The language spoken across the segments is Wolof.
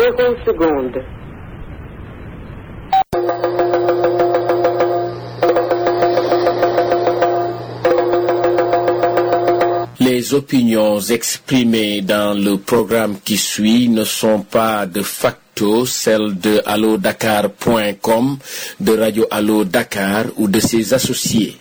zéro seconde. Les opinions exprimées dans le programme qui suit ne sont pas de facto celles de allodakar.com, de Radio Allo Dakar ou de ses associés.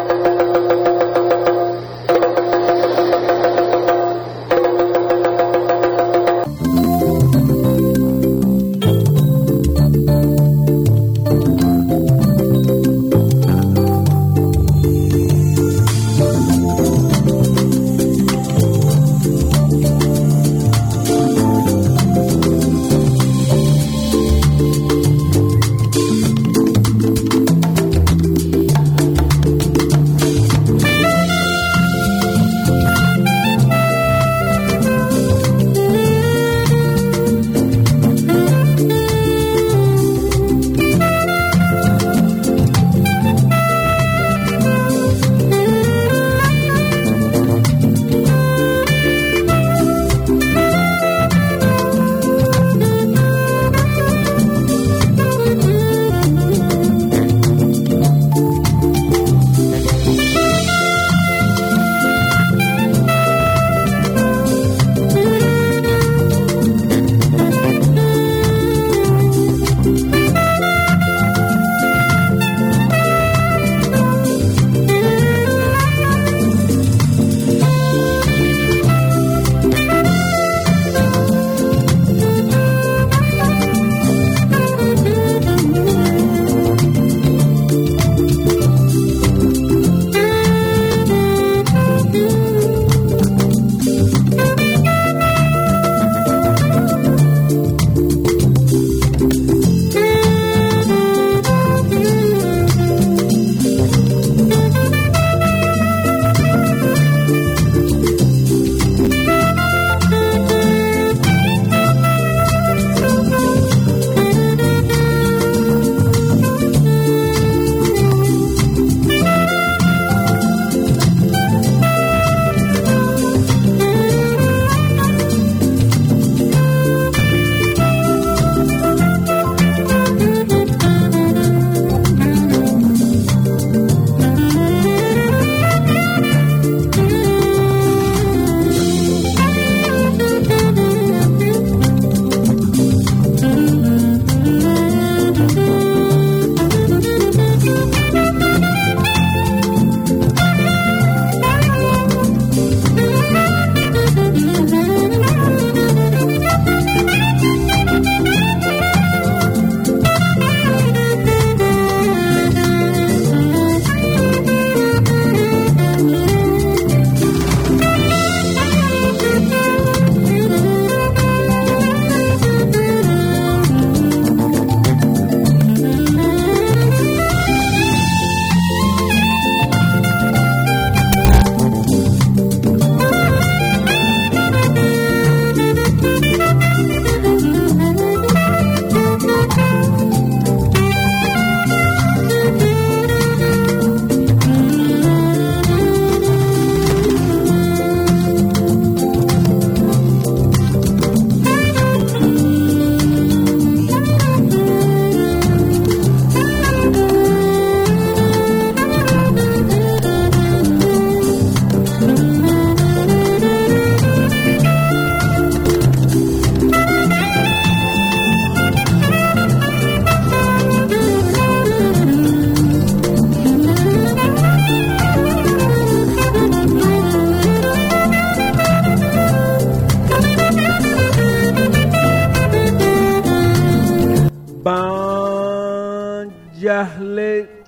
ban jaaxle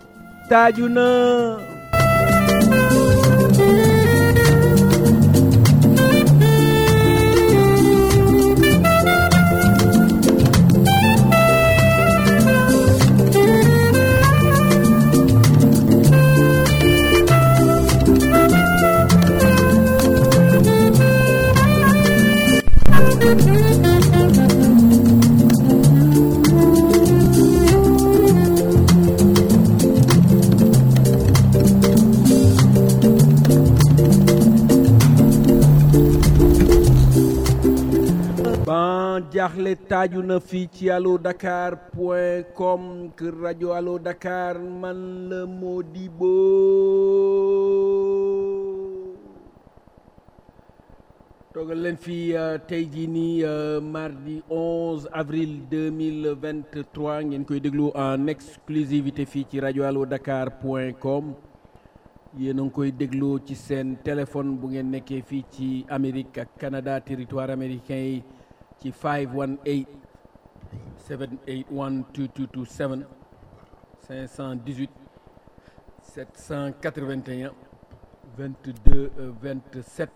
taaju na jaaxle taaju na fii ci allo dakar point com kër rajo allo dakar man la Modibo toogal leen fii tey jii nii mardi 11 avril 2023 ngeen koy déglu en exclusivité fii ci rajo allo dakar point com yéen a ngi koy déglu ci seen téléphone bu ngeen nekkee fii ci Amérique ak Canada territoire américain yi ci 518 781 2227 518 781 22 27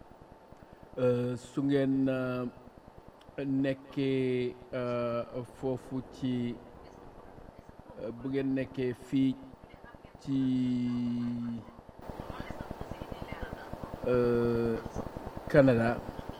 su ngeen nekkee foofu ci bu ngeen nekkee fii ci Canada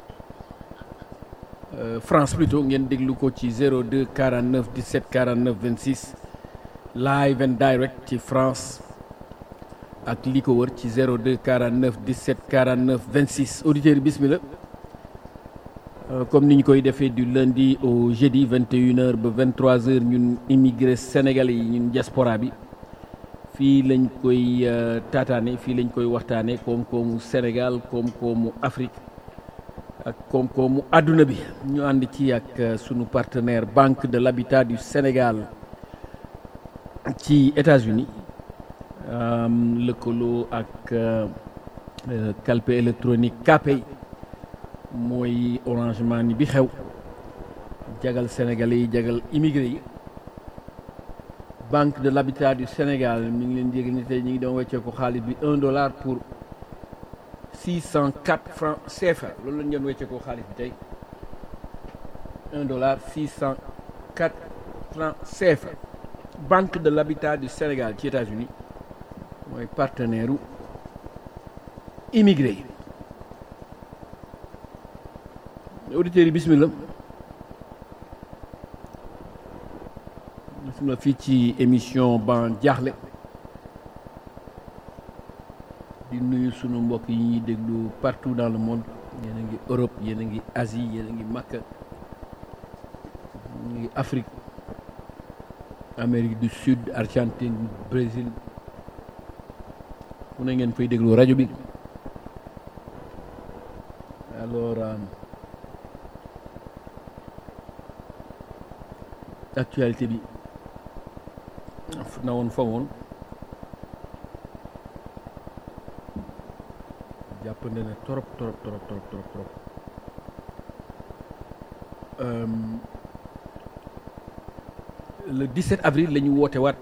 France plutôt ngeen déglu ko ci 02 49 17 49 26 live and direct ci France ak li ko wër ci 02 49 17 49 26 auditeurs yi bismillah comme ni ñu koy defee du lundi au jeudi 21h ba 23h ñun immigré sénégalais yi ñun diaspora bi fii lañ koy taataane fii lañ koy waxtaane koom-koomu Sénégal koom-koomu Afrique ak koom-koomu àdduna bi ñu ànd ci ak sunu partenaire Banque de l'Habitat du Sénégal ci États-Unis lëkkaloo ak calpe électronique Kpay mooy Orange Money bi xew jagal sénégalais yi jagal immigré yi Banque de l'Habitat du Sénégal mi ngi leen yégal ni tey ñu ngi doon weccee ko xaalis bi un dollar pour six cent quatre francs CFA loolu lañu doon weccee ko xaalis bi tey un dollar six cent quatre francs CFA Banque de l'Habitat du Sénégal ci États-Unis mooy partenaire u immigré yi auditeurs yi bismillah bismillah fii ci émission ban jaaxle di nuyu sunu mbokk yi ñuy déglu partout dans le monde yéen a ngi Europe yéen a ngi Asie yéen a ngi Makka ñu ngi Afrique Amérique du Sud Argentine Brésil fu ne ngeen fay déglu rajo bi alors actualité bi na woon fa woon jàpp na ne trop trop trop trop trop trop le 17 avril la ñu woote waat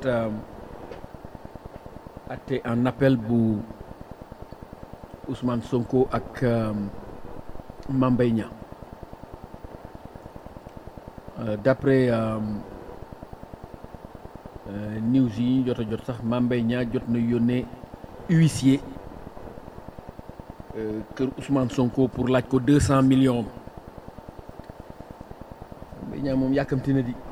atte en appel bu Ousmane Sonko ak Mame Mbaye Niang d'après news yi ñu jot a jot sax Mame Mbaye Niang jot na yónnee huissier kër Ousmane Sonko pour laaj ko deux cent millions Mame Mbaye Niang moom yàkkamti na di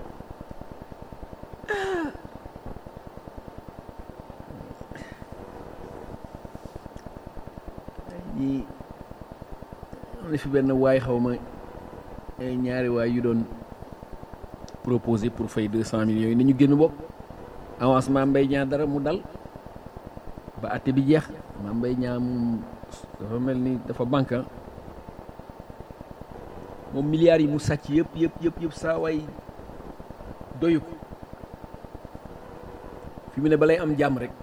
ñi am na fi benn waay xaw ma ay ñaari waay yu doon proposé pour fay deux cent millions yi nañu génn bopp avancement Mbaye Niang dara mu dal ba àtte bi jeex ma Mbaye Niang moom dafa mel ni dafa banque moom milliards yi mu sàcc yëpp yëpp yëpp yëpp saa waay doyu ko fi mu ne balay am jàmm rek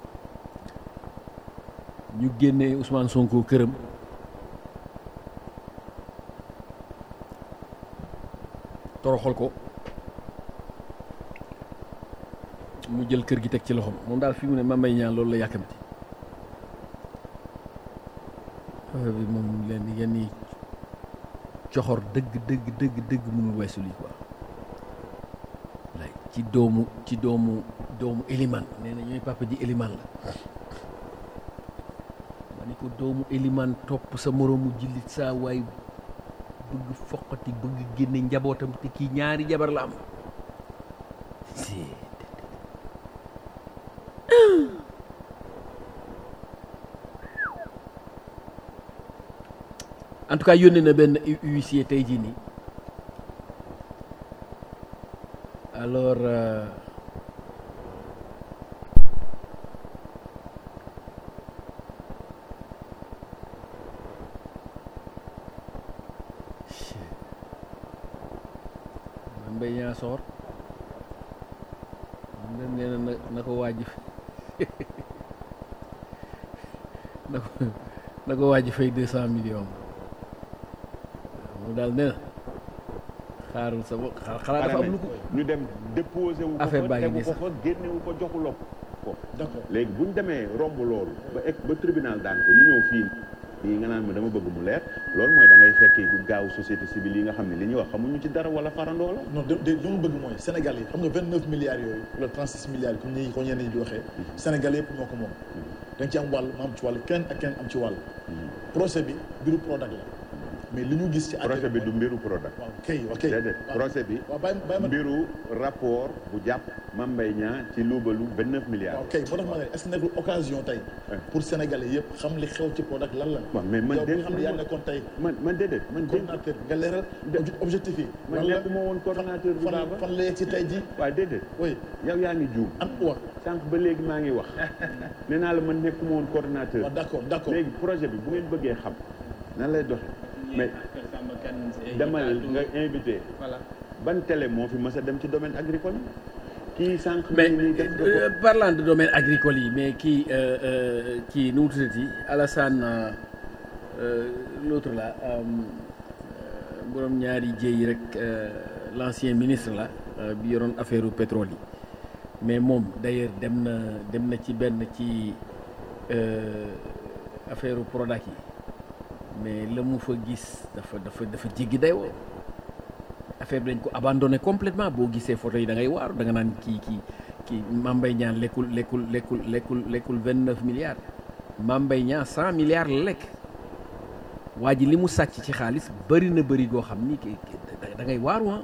ñu génne Ousmane Sonko këram toroxal ko mu jël kër gi teg ci loxoom moom daal fi mu ne Mame Mbaye Niang loolu la yàkkamti affaire bi moom leen yenn yi coxor dëgg dëgg dëgg dëgg mënul weesu lii quoi lay ci doomu ci doomu doomu Eliman nee na ñooy papa ji Eliman la ma ni ko doomu Eliman topp sa moroomu jullit saa waay bëgg foqati bëgg génne njabootam te kii ñaari jabar la am en tout cas yónnee na benn huissier tey jii nii alors euh, man mbay ñaa soor man nee na na na ko waaj na ko na ko waaj fay deux cent millions mu daal nee na xaarul sa bopp xanaa dafa am lu ko ñu dem déposé wu ko Affaire baa fa ngi tegu nii ko sax. fa génne wu ko joxuloo ko d'accord léegi bu ñu demee romb loolu ba egg ba tribunal daan ko ñu ñëw fii nii nga naan ma dama bëgg mu leer loolu mooy da ngay fekki gaaw société civile yi nga xam ne li ñuy wax xamuñu ci dara wala farandoo la non de de li ma bëgg mooy Sénégal yi xam nga 29 milliards yooyu wala 36 milliards comme ni ko ñenn ñi di waxee Sénégal yëpp ñoo ko moom da nga ci am wàll ma am ci wàll kenn ak kenn am ci wàll procès bi mbiru Prodac la mais li ñu gis ci procès bi du mooy- mbiru Prodac waaw kay ok déedéet waaw. procès bi waaw bàyyi bàyyi ma mbiru rapport bu jàpp Mame Mbaye Niang ci luubalu 29 milliards waaw kay moo tax ma ne est-ce que nekkul occasion tey pour Sénégalais yëpp xam li xew ci Prodac lan la waaw mais man yow bi nga xam ne dégg yaa nekkoon tey man man déedéet man dégg coordinateur nga leeral obje- objectif yi man lan la nekkuma woon coordonnateur bi fan baaba fan la yegg ci tey ji waaw déedéet oui yow yaa ngi juum an wax sànq ba léegi maa ngi wax nee naa la man nekkuma woon coordonnateur waaw d'accord d'accord léegi projet bi bu ngeen bëggee xam nan lay doxe mais demal nga invité voilà ban télé moo fi mës a dem ci domaine agricole kii sànq mais mi ngi def nga euh, ko parlant de domaine agricole yi mais kii euh, euh, kii nu mu tuddati Alassane euh, euh, l'autre là euh, borom ñaari jéey rek euh, l'ancien ministre la euh, bi yoroon affaire u pétrole yi mais moom d'ailleurs dem na dem na ci benn ci euh, affaire u Prodac yi mais la mu fa gis dafa dafa dafa jéggi day woo affaire bi dañ ko abandonné complètement boo gisee photo yi da ngay waaru da nga naan kii kii kii Mame Mbaye Niang lekkul lekkul lekkul lekkul lekkul vingt neuf milliards Mame Mbaye Niang cent milliards la lekk waa ji li mu sàcc ci xaalis bëri na bëri goo xam ni ki- ki- da- da ngay waaru ah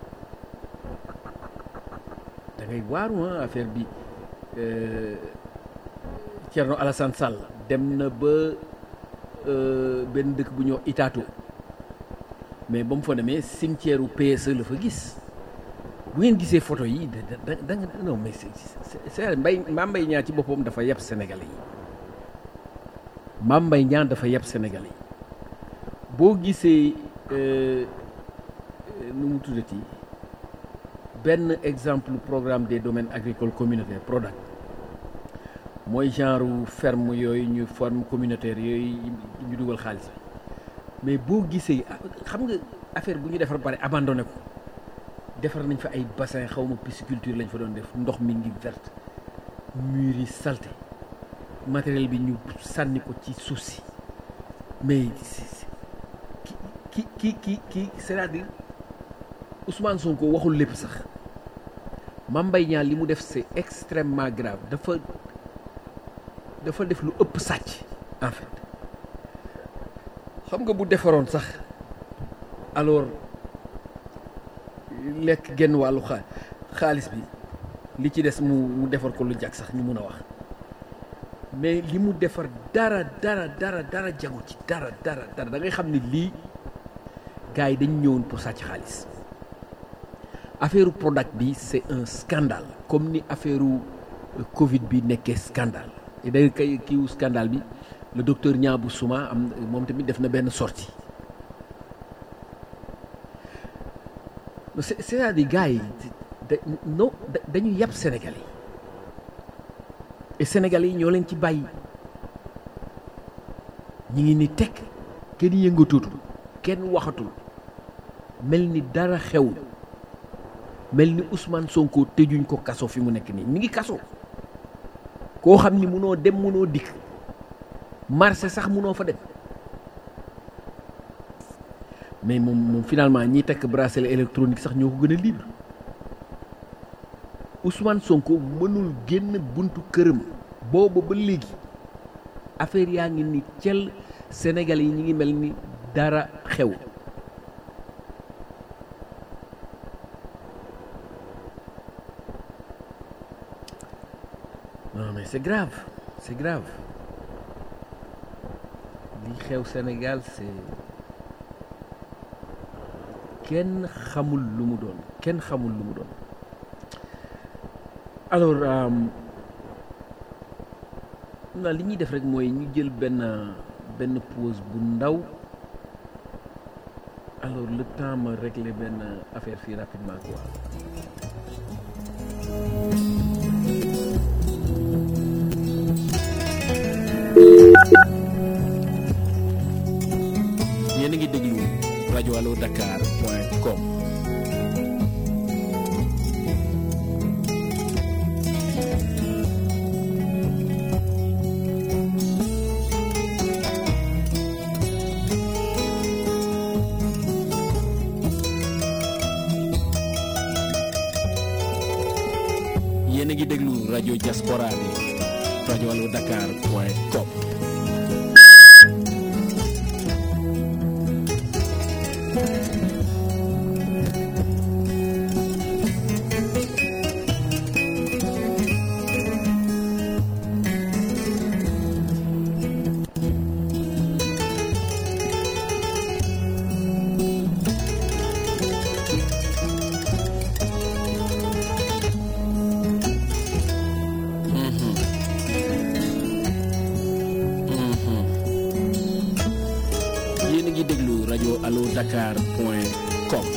da ngay waaru ah affaire bi euh, Thierno Alassane Sall dem na ba euh, benn dëkk bu ñuy wax Itato mais ba mu fa demee cimetière u PSE la fa gis bu ngeen gisee photo yi da da da nga non mais c'est c'est c'est mbay Mame Mbaye Niang ci boppam dafa yeb Sénégalais yi Mame Mbaye Niang dafa yeb Sénégalais yi boo gisee euh, euh, nu mu tuddati benn exemple programme des domaines agricoles communautaires PRODAC mooy genre ferme yooyu ñu forme communautaire yooyu ñu dugal xaalis bi mais boo gisee ah, xam nga affaire bu ñu defar pare abandonné ko defar nañ fa ay bassin xaw ma pisciculture lañ fa doon def ndox mi ngi verte murs yi salté matériel bi ñu sànni ko ci suuf si mais c'est- c'est- ki ki ki ki c'est-à-dire Ousmane Sonko waxul lépp sax Mame Mbaye Niang li mu def c'est extrêmement grave dafa dafa def lu ëpp sàcc en fait xam nga bu defaroon sax alors lekk genn wàllu xaa xaalis bi li ci des mu mu defar ko lu jag sax ñu mun a wax mais li mu defar dara dara dara dara jagu ci dara dara dara da ngay xam ne lii gars yi dañu ñëwoon pour sàcc xaalis affaire Prodac bi c'est un scandale comme ni affaire Covid bi nekkee scandale et da kay kiiwu scandale bi le docteur Niabou Souma am moom tamit def na benn sortie c'est c'est-à-dire gars yi da non da- dañu yàpp Sénégalais yi et Sénégalais yi ñoo leen ci bàyyi ñi ngi ni tekk kenn yëngatutul kenn waxatul mel ni dara xew mel ni Ousmane Sonko tëjuñ ko kaso fi mu nekk nii mi ngi kaso koo xam ni munoo dem munoo dikk marché sax munoo fa dem mais moom moom finalement ñiy takk bracelet électronique sax ñoo ko gën a libre Ousmane Sonko mënul génn buntu këram booba ba léegi affaire yaa ngi ni cel Sénégal yi ñi ngi mel ni dara xew non mais c'est grave c'est grave li xew Sénégal c'est kenn xamul lu mu doon kenn xamul lu mu doon alors naa li ñuy def rek mooy ñu jël benn benn pause bu ndaw alors le temps ma régler benn affaire fii rapidement quoi. yéen a ngi déglu rajo allo Dakar point com. yéen a ngi déglu rajo diaspora bi rajo allo Dakar point com. yéen a ngi déglu rajo allo Dakar point com.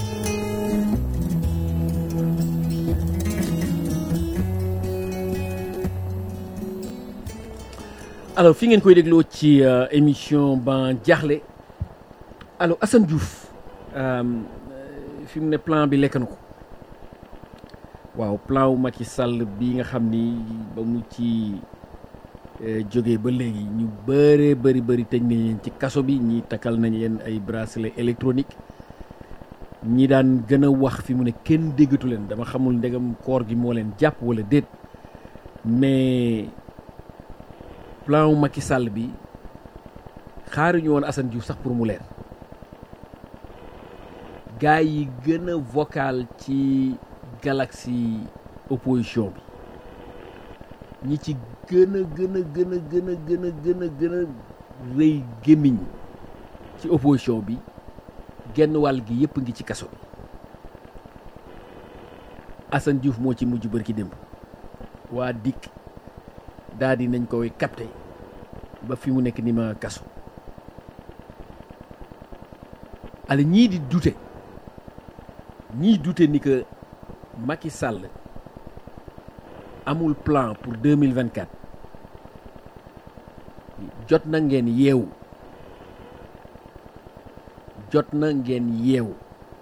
alors fi ngeen koy dégloo ci euh, émission ban jaaxle alors Assane Diouf euh, fi mu ne plan bi lekk na ko waaw plan wu Macky Sall bi nga xam ni ba mu ci eh, jógee ba léegi ñu bëree bëri bëri tëj nañ leen ci kaso bi ñi takkal nañ leen ay bracelet électronique ñi daan gën a wax fi mu ne kenn déggatu leen dama xamul ndegam koor gi moo leen jàpp wala déet mais plan wu Macky Sall bi xaaruñu woon Assane Diouf sax pour mu leer gars yi gën a vocal ci galaxie opposition bi ñi ci gën a gën a gën a gën a gën a gën a gën a rëy gémmiñ ci opposition bi genn wàll gi yëpp ngi ci kaso bi Assane Diouf moo ci mujj bërki démb waa dikk daal di nañ koy capté ba fi mu nekk ni ma kaso ale ñii di dute ñii dute ni que Macky Sall amul plan pour 2024 jot na ngeen yeewu jot na ngeen yeewu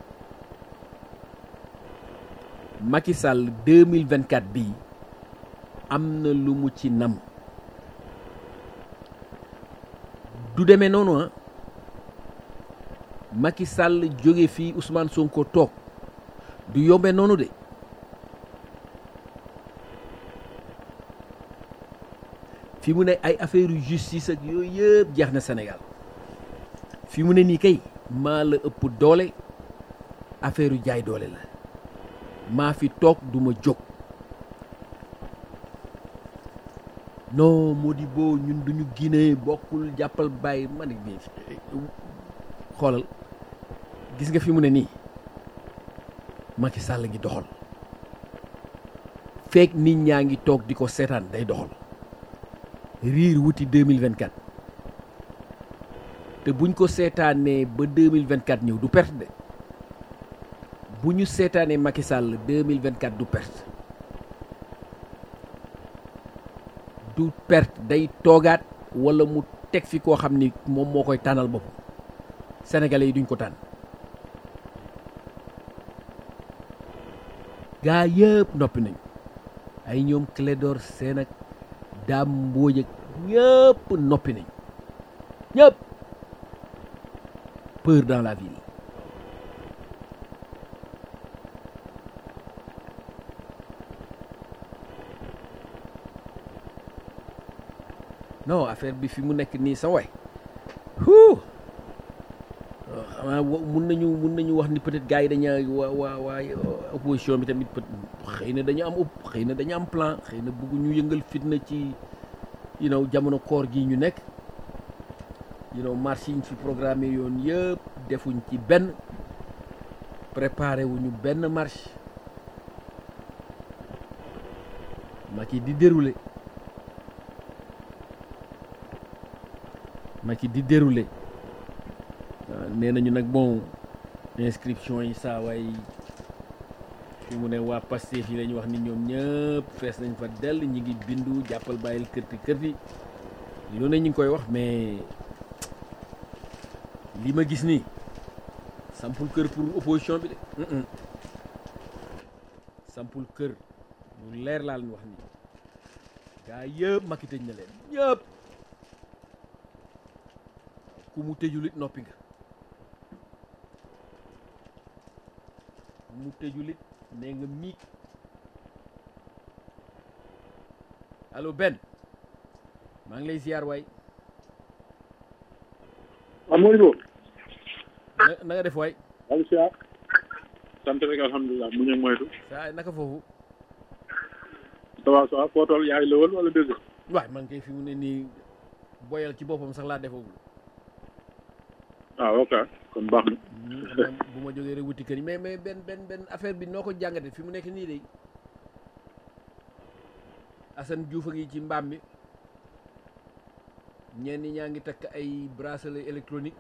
Macky Sall 2024 bii am na lu mu ci nam du demee noonu ah Macky Sall jóge fii Ousmane Sonko toog du yombe noonu de fi mu ne ay affaire yu justice ak yooyu yëpp jeex na Sénégal fi mu ne nii kay maa la ëpp doole affaire yu jaay doole la maa fi toog du ma jóg non Modibo ñun duñu Guinée bokkul jàppal bàyyi ma ne nii xoolal gis nga fi mu ne nii Macky Sall ngi doxal feek nit ñaa ngi toog di ko seetaan day doxal riir wuti 2024 te buñ ko seetaanee ba 2024 ñëw du perte de bu ñu seetaanee Macky Sall 2024 du perte du perte day toogaat wala mu teg fi koo xam ni moom moo koy tànnal boppam sénégalais yi duñ ko tànn gaa yëpp noppi nañu ay ñoom Clédor Sène ak Dame Mbodj ak ñëpp noppi nañu ñëpp peur dans la ville non affaire bi fi mu nekk nii sa way huu xanaa mun nañu mun nañu wax ni peut-être gars yi dañaa waa waa waa opposition bi tamit peut xëy na dañu am xëy na dañu am plan xëy na bëgg ñu yëngal fitna ci you know jamono koor gi ñu nekk you know marche yi ñu fi programmé yoon yëpp defuñ ci benn préparé wuñu benn marche Macky di déroulé Macky di déroulé waaw nee nañu nag bon inscription yi saa waay fi mu ne waa Pastef yi la ñu wax ni ñoom ñëpp fees nañ fa dell ñi ngi bindu jàppal bàyyil kërti kërti lu ne ñu ngi koy wax mais li ma gis nii sampul kër pour opposition bi de Mm-mm. sampul kër lu leer laa leen wax nii gaa yëpp Macky tëj na leen ñëpp ku mu tëjul it noppi nga ku mu tëjul it nee nga miig allo Ben maa ngi lay ziar waay Amadou na na nga def waay Aliou Siar sant rek alhamdulilah mu ñëw moytu saa naka foofu ça va ça va foo toll yaay lëwal wala dëgg waay man kay fi mu ne nii boyal ci boppam sax laa defagul ah ok kon baax na Hmm, xam naa bu ma jógee rek wuti kër yi mais mais benn benn benn affaire bi noo ko jàngate fi mu nekk nii de Assane Diouf a ngi ci mbaam mi ñenn ñaa ngi takk ay bracelet électronique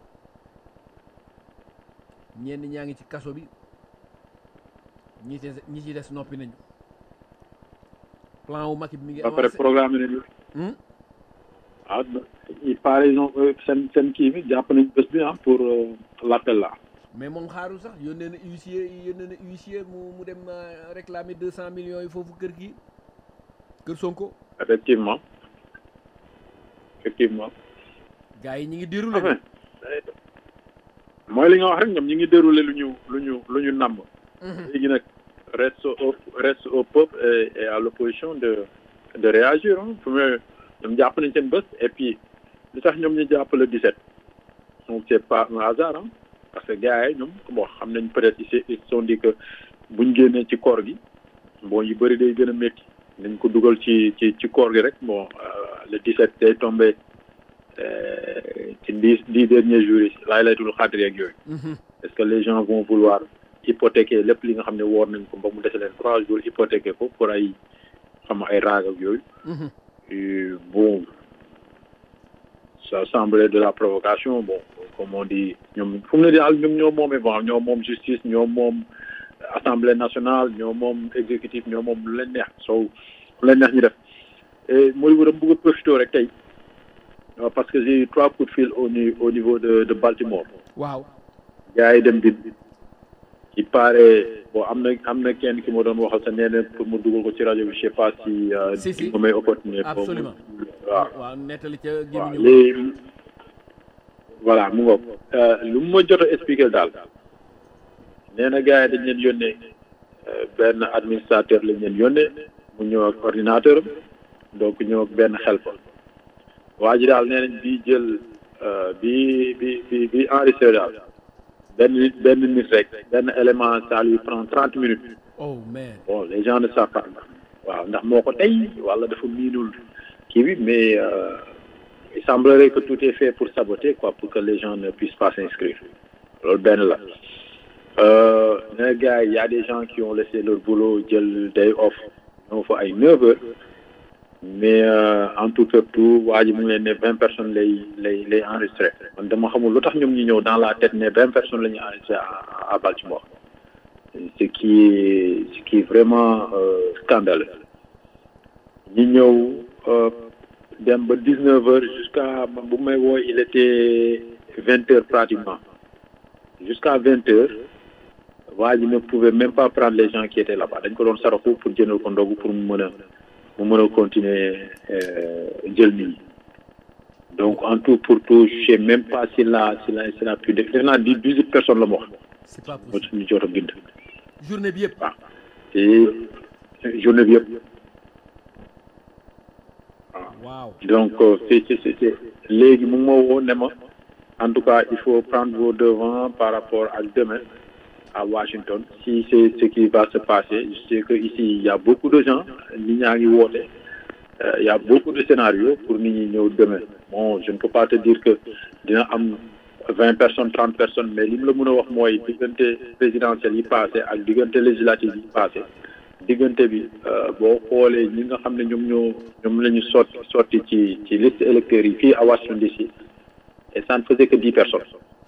ñenn ñaa ngi ci kaso bi ñi ci ñi ci des noppi nañu plan wu Macky bi mi ngi ba pare avancé programme nañu Hmm? ah il paraît ils ont seen seen kii bi jàpp nañ bés bi ah pour euh, l'appel là mais moom xaarul sax yónnee na huissier yónnee na huissier mu mu dem euh, réclamer deux cent millions yi foofu kër gi kër Sonko effectivement effectivement gars yi ñi ngi déroulé enfin mooy li nga wax rek ñoom ñi ngi déroulé lu ñu lu ñu lu ñu namm léegi nag reste au reste au peuple et, et à l'opposition de de réagir hein. fu mu ñoom jàpp nañ seen bés et puis li tax ñoom ñu jàpp le 17 donc c'est pas un hasard hein. parce que gars yi ñoom bon xam nañ peut-être ils se ils se sont dit que buñ génnee ci koor gi bon yu bëri day gën a métti nañ ko dugal ci ci ci koor gi rek bon euh, le 17 day tombé euh, ci dix dix derniers jours yi laay laytul xaadir yeeg yooyu est-ce que les gens vont vouloir hypothéquer lépp li nga xam ne woor nañ ko ba mu dese leen trois jours hypothéquer ko pour ay xam ay raag ak yooyu Et bon ça semblait de la provocation bon comme on dit ñoom fu mu ne daal ñoom ñoo moomee bon ñoo moom justice ñoo moom assemblée nationale ñoo moom exécutif ñoo moom lu leen neex soo lu leen neex ñu def et mooy bu dama bëgg a profité rek tey euh, parce que j'ai eu trois coups de fil au ni- au niveau de de Baltimore waaw gars yi dem bi il paraît bon am na am na kenn ki ma doon waxal sa nee na pour mu dugal ko ci rajo bi je sais pas si euh, Si, si. ma may opportunité boobu. Absolument. waaw waaw nettali ca waaw gémmiñu léegi voilà mu ngoog euh, lu mu ma jot a expliqué daal nee na gars yi dañ leen yónnee euh, benn administrateur lañ leen yónnee mu ñëw ak ordinateur am donc ñëw ak benn helper waa ji daal nee nañ bii jël euh, bi bi bi bi enregistré daal benn nit benn nit rek benn élément ça lui prend trente minutes oh man bon les gens ne savent pas waaw ndax moo ko tey wala dafa miinul kii bi mais euh, il semblerait que tout est fait pour saboter quoi pour que les gens ne puissent pas s'inscrire loolu benn la euh, ne gars yi y a des gens qui ont laissé leur boulot jël day off ñoo fa ay neuf heures mais euh, en tout et tout waa ji mu ngi leen ne vingt personnes lay lay lay enregistré man dama xamul lu tax ñoom ñu ñëw dans la tête ne vingt personnes la ñuy enregistré à, à Baltimore ce qui est ce qui est vraiment euh, scandaleux ñi ñëw euh, dem ba dix neuf heures jusqu'à bu may woo il était vingt heures pratiquement jusqu'à vingt heures waa ji ne pouvait même pas prendre les gens qui étaient là-bas dañ ko doon saraxu pour jëndal ko ndogu pour mu mën a mu mën a continuer euh, jël nit ñi donc en tout pour tout je sais même pas s'il a s'il a s'il a pu def def naa di dix-huit personnes la mu wax c'est pas moo possible ñu jot a bind journée bi yëpp waaw te journée bi yëpp waaw donc euh, c'est c'est c'est c'est- léegi mu ngi ma woo ne ma en tout cas il faut prendre vos devants par rapport à demain à Washington si c'est ce qui va se passer je sais que ici il y a beaucoup de gens nit ñaa ngi woote Euh, il y a beaucoup de scénarios pour nit ñi ñëw demain bon je ne peux pas te dire que dina am vingt personnes trente personnes mais li mu la mën a wax mooy diggante présidentielle yi passé ak diggante législative yi passé diggante bi boo xoolee ñi nga xam ne ñoom ñoo ñoom la ñu sotti sotti ci ci liste électeurs yi fii à Washington DC et ça ne faisait que dix personnes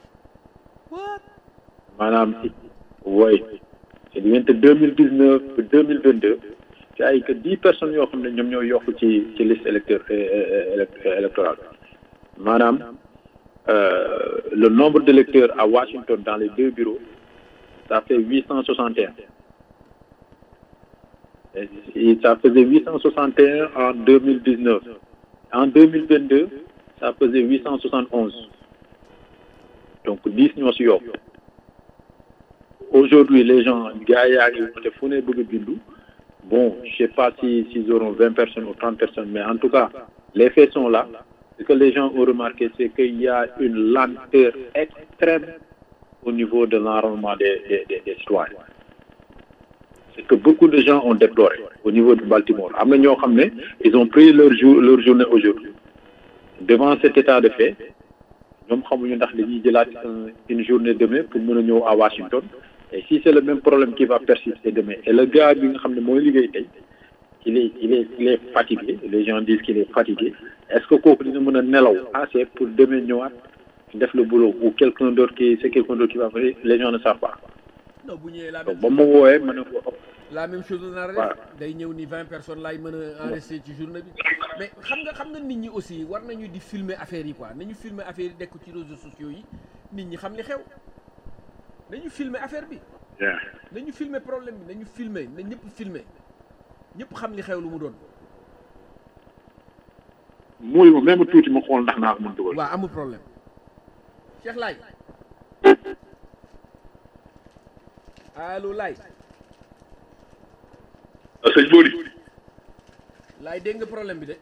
maanaam wooy c'est diggante deux mille dix neuf ba deux mille vingt deux ci ay que dix personnes yoo xam ne ñoom ñoo yokk ci ci liste électeur électorale maanaam le nombre d'électeurs à Washington dans les deux bureaux ça fait huit cent soixante et un et ça faisait huit cent soixante et un en deux mille dix neuf en deux mille vingt deux ça faisait huit cent soixante onze donc dix ñoo si yokk aujourd'hui les gens gars yaa ngi woote fu ne bëgg a bindu bon je sais pas si s'ils auront vingt personnes ou trente personnes mais en tout cas les faits sont là ce que les gens ont remarqué c'est qu'il y a une lenteur extrême au niveau de l'enrôlement des des des, des citoyens c'est que beaucoup de gens ont déploré au niveau de Baltimore am na ñoo xam ne ils ont pris leur jour leur journée aujourd'hui devant cet état de fait ñoom xamuñu ndax dañuy jëlaat une journée demain pour mën a ñëw à Washington et si c'est le même problème qui va persister demain et le gars bi nga xam ne mooy liggéey tey il est il est il est fatigué les gens disent qu'il est fatigué est-ce que kooku dina mën a nelaw assez pour demain ñëwaat def le boulot ou quelqu'un d'autre qui c'est quelqu'un d'autre qui va venir les gens ne savent pas non bu ñëwee la donc ba ma woowee ma ne ko la même chose la nar a def day ñëw ni vingt personnes laay mën a enregistrer ci journée bi mais xam nga xam nga nit ñi aussi war nañu di filmer affaire yi quoi nañu filmer affaire yi dekk ci réseaux sociaux yi nit ñi xam li xew nañu filmer affaire bi nañu filmer problème bi nañu filmer na ñëpp filmer ñëpp xam li xew lu mu doon muy ma même tuuti ma xool ndax naa ko mën dugal waaw amul problème Cheikh Laay allo Laay sëñ Bodi Laay dégg nga problème bi de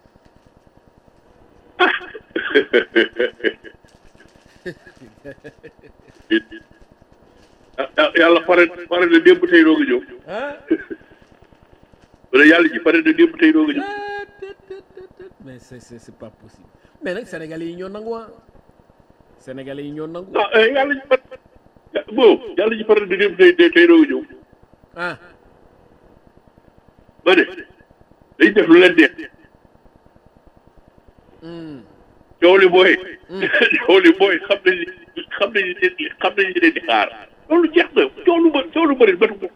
yàlla pare pare na démb tey doog a ñëw ah wala yàlla ji pare na démb tey doog a ñëw mais c'est c'est c'est pas possible mais nag sénégalais yi ñoo nangu ah sénégalais yi ñoo nangu ah yàlla ji pare bon yàlla ji pare na démb tey tey doog a ñëw ah ma ne dañ def lu leen neex coow li booy coow li booy xam nañ ni xam nañ ni xam nañ ni leen di xaar loolu jeex na coow lu bëri coow lu bëri batu ko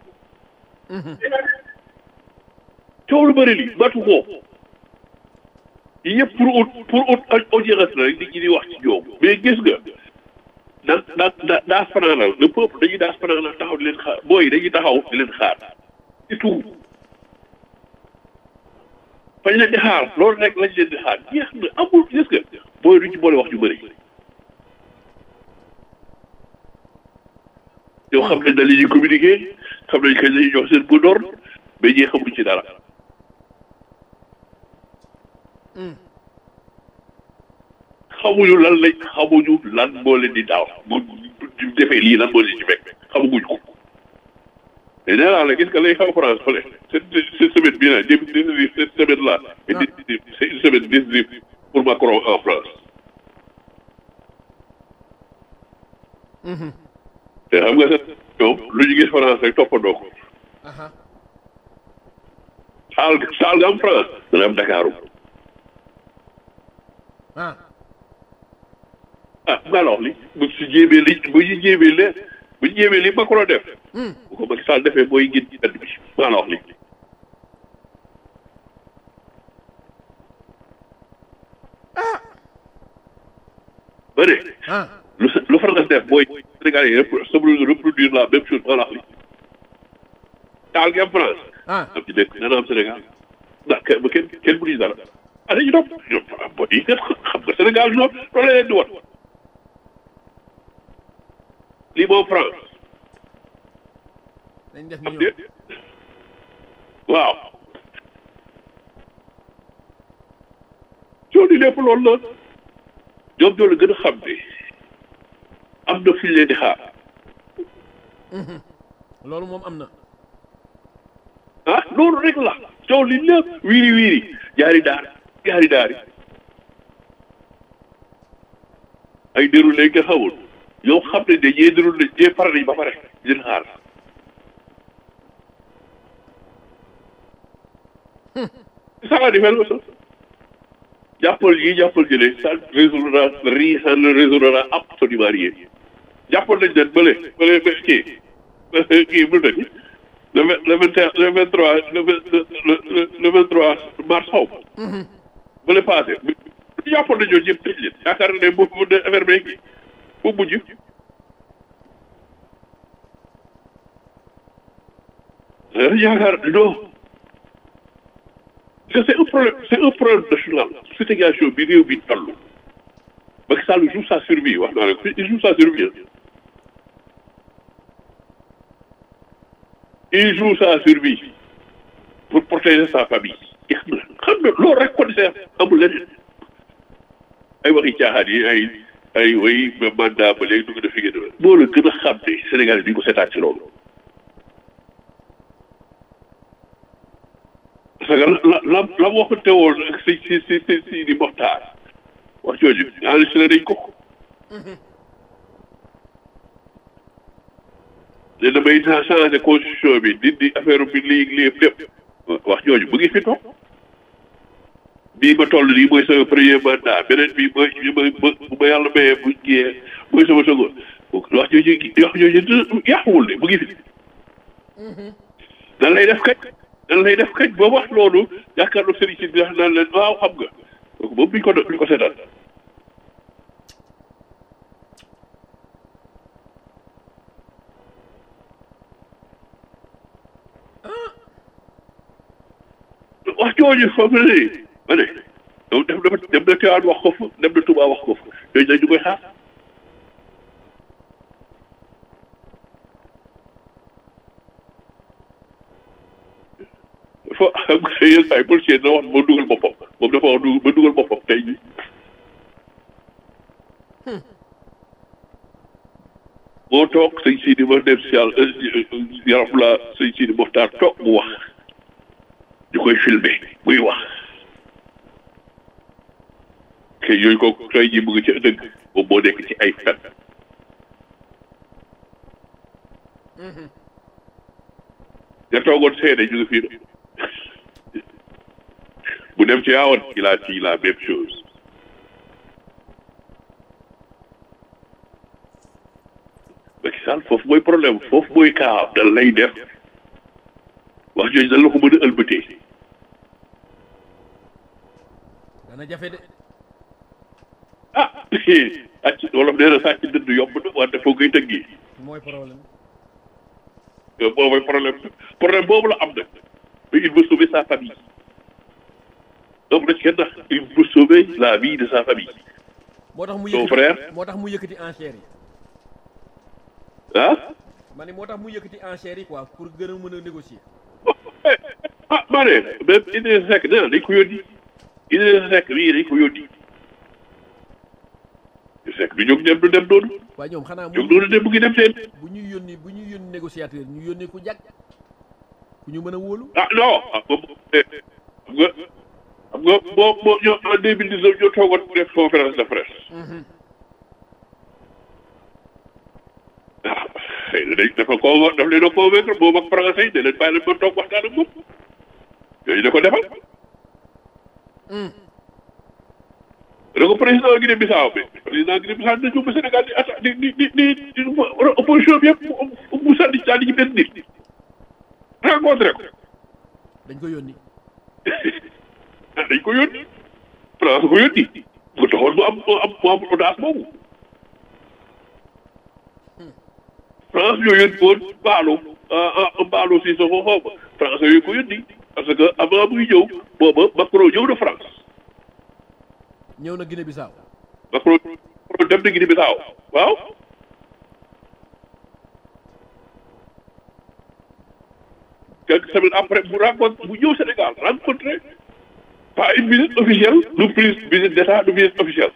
coow lu bëri li batu ko yëpp pour ut pour ut audience la rek nit ñi di wax ci ñoom mais gis nga da da da daas fanaanal le peuple dañuy daas fanaanal taxaw di leen xaar booy dañuy taxaw di leen xaar c'est tout fañ leen di xaar loolu rek lañ leen di xaar jeex na amul gis nga booy duñ ci boole wax ju bëri yow xam nañ da li ñuy communiquer xam nañ kañ la ñuy jox seen bu door mais ñee xamuñ ci dara xamuñu lan lañ xamuñu lan moo leen di daaw bu defee lii lan moo leen ci fekk xamaguñ ko mais nee naa la gis nga lay xaw France fële cette cette semaine bii nag début décisif cette semaine là est décisive c'est une semaine décisive pour Macron en France te xam nga sax ñoom lu ñu gis France rek toppandoo ko saal saal nga am France dana am Dakaru ah ah nga alors li bu si jéemee li bu ñu jéemee le bu ñu jéemee li Macron def bu ko Macky Sall defee mooy gën ci dëkk bi nga alors li ba ne ah lu lu France def mooy Sénégal yi reproduire la même chose nga alors li taal gi am France ah am ci dëkk dana am Sénégal ndax kenn ba kenn kenn bu ñu dara ah dañuy topp ñoom bon yi xam nga Sénégal ñoom loolu la leen di wat lii moom France dañ def ni am ñoom déet waaw coono lépp loolu la ñoom ñoo la gën a xam ne am na fi ñu leen di xaar loolu moom am na ah loolu rek la coow li lépp wiiri wiiri jaari daar jaari daari ay déroulé nga xamul yow xam ne ne ñee déroulé ñee pare nañ ba pare di leen xaar c'est ça la différence jàppal yi jàppal jëlee ça ne résoudra rien ça ne résoudra absolument rien jàppal nañ leen bële bële ba kii kii bu dëkk le vingt le vingt et un le vingt trois le vingt le le le vingt trois mars xaw ma. bële passé bu ñu jàppoon nañu ñëpp tëj leen yaakaar ne bu bu de affaire beeg kii bu mujj. yaakaar non. c'est un problème c'est un problème national situation bi réew bi toll Macky Sall joue sa survie wax naa ne il joue sa survie il joue sa survie pour protéger sa famille xam nga xam nga loolu rek kon c'est amul leneen ay waxi caaxaan yi ay ay way mandat ba léegi dugg na fi ngeen moo la gën a xam ne Sénégal bi ko seetaan ci loolu parce que la la la waxante woon ak si si si si si di Moxtaar wax jooju enregistré nañ ko ne damay naa changé constitution bi dindi affaire bi lii lii lépp wax jooju mu ngi fi toog bii ma toll nii mooy sama premier mandat beneen bii mooy ma ma bu ma yàlla mayee bu jiyee mooy sama second wax jooju wax jooju yàquwul de mu ngi fi nan lay def kañ nan lay def kañ ba wax loolu yaakaar naa sëriñ si bi wax naan leen waaw xam nga donc moom biñ ko biñ ko seetaan wax jooju foofu la ne ma ne donc dem na dem na Tiwaawan wax ko fa dem na Touba wax ko fa yooyu dañ ñu koy xaar fo xam nga yenn saa yi policier na wax ba dugal boppam moom dafa wax ba dugal boppam tey jii moo toog sëñ Sidi ma dem si yàlla yaram la sëñ Sidi Moxtaar toog mu wax ñu koy filmé muy wax ke yooyu ko tey jii mu ngi ci dëgg moom moo nekk ci ay fen nga toogoon seede ñu ngi fii bu dem ci yaawoon il a dit la même chose Macky Sall foofu mooy problème foofu mooy kaa dal lay def wax jooju dañ la ko mën a ëlbatee dana jafe de ah sàcc wolof nee na sàcc dënd yomb na wante foo koy tëggi mooy problème boobu mooy problème problème boobu la am nag mais il veut sauver sa famille donc nag kenn il veut sauver la vie de sa famille moo tax mu Ton yëkkati frère? moo tax mu yëkkati enchères yi ah ma ne moo tax mu yëkkati enchères yi quoi pour gën a mën a négocier ah maa ne même Idrissa Seck nee na dañ ko yónni Idrissa Seck bii dañ ko yónni Idrissa Seck du jóg dem du dem noonu waaye ñoom xanaa jóg mu noonu dem mu ngi dem seen bu ñuy yónni bu ñuy yónni négociateur ñu yónnee ku jàkk ku ñu mën a wóolu ah non ah moom xam nga xam nga boo boo ñoo en deux mille dix neuf ñoo toogoon def conférence de presse ah xëy na dañ dafa ko daf leen a convaincre moom ak français yi ne leen bàyyi leen ma toog waxtaan ak moom yooyu da ko defal da ko président Guinée Bissau bi président Guinée Bissau dina ñëw ba Sénégal di atta di di di di di opposition bi yëpp mu mu sànni sànni ci benn nit rencontré ko dañ ko yónni dañ ko yónni France ko yónni mu taxoon mu am mu am mu am audace boobu France ñoo yónni woon Mballo ah ah Mballo si sa xaw ma France yooyu ko yónni parce que avant muy ñëw booba Macron ñëw na France ñëw na Guinée Bissau Macron Macron dem na Guinée Bissau waaw quelques semaines après mu rencontre mu ñëw Sénégal rencontré pas une visite officielle du plus visite d'état du visite officielle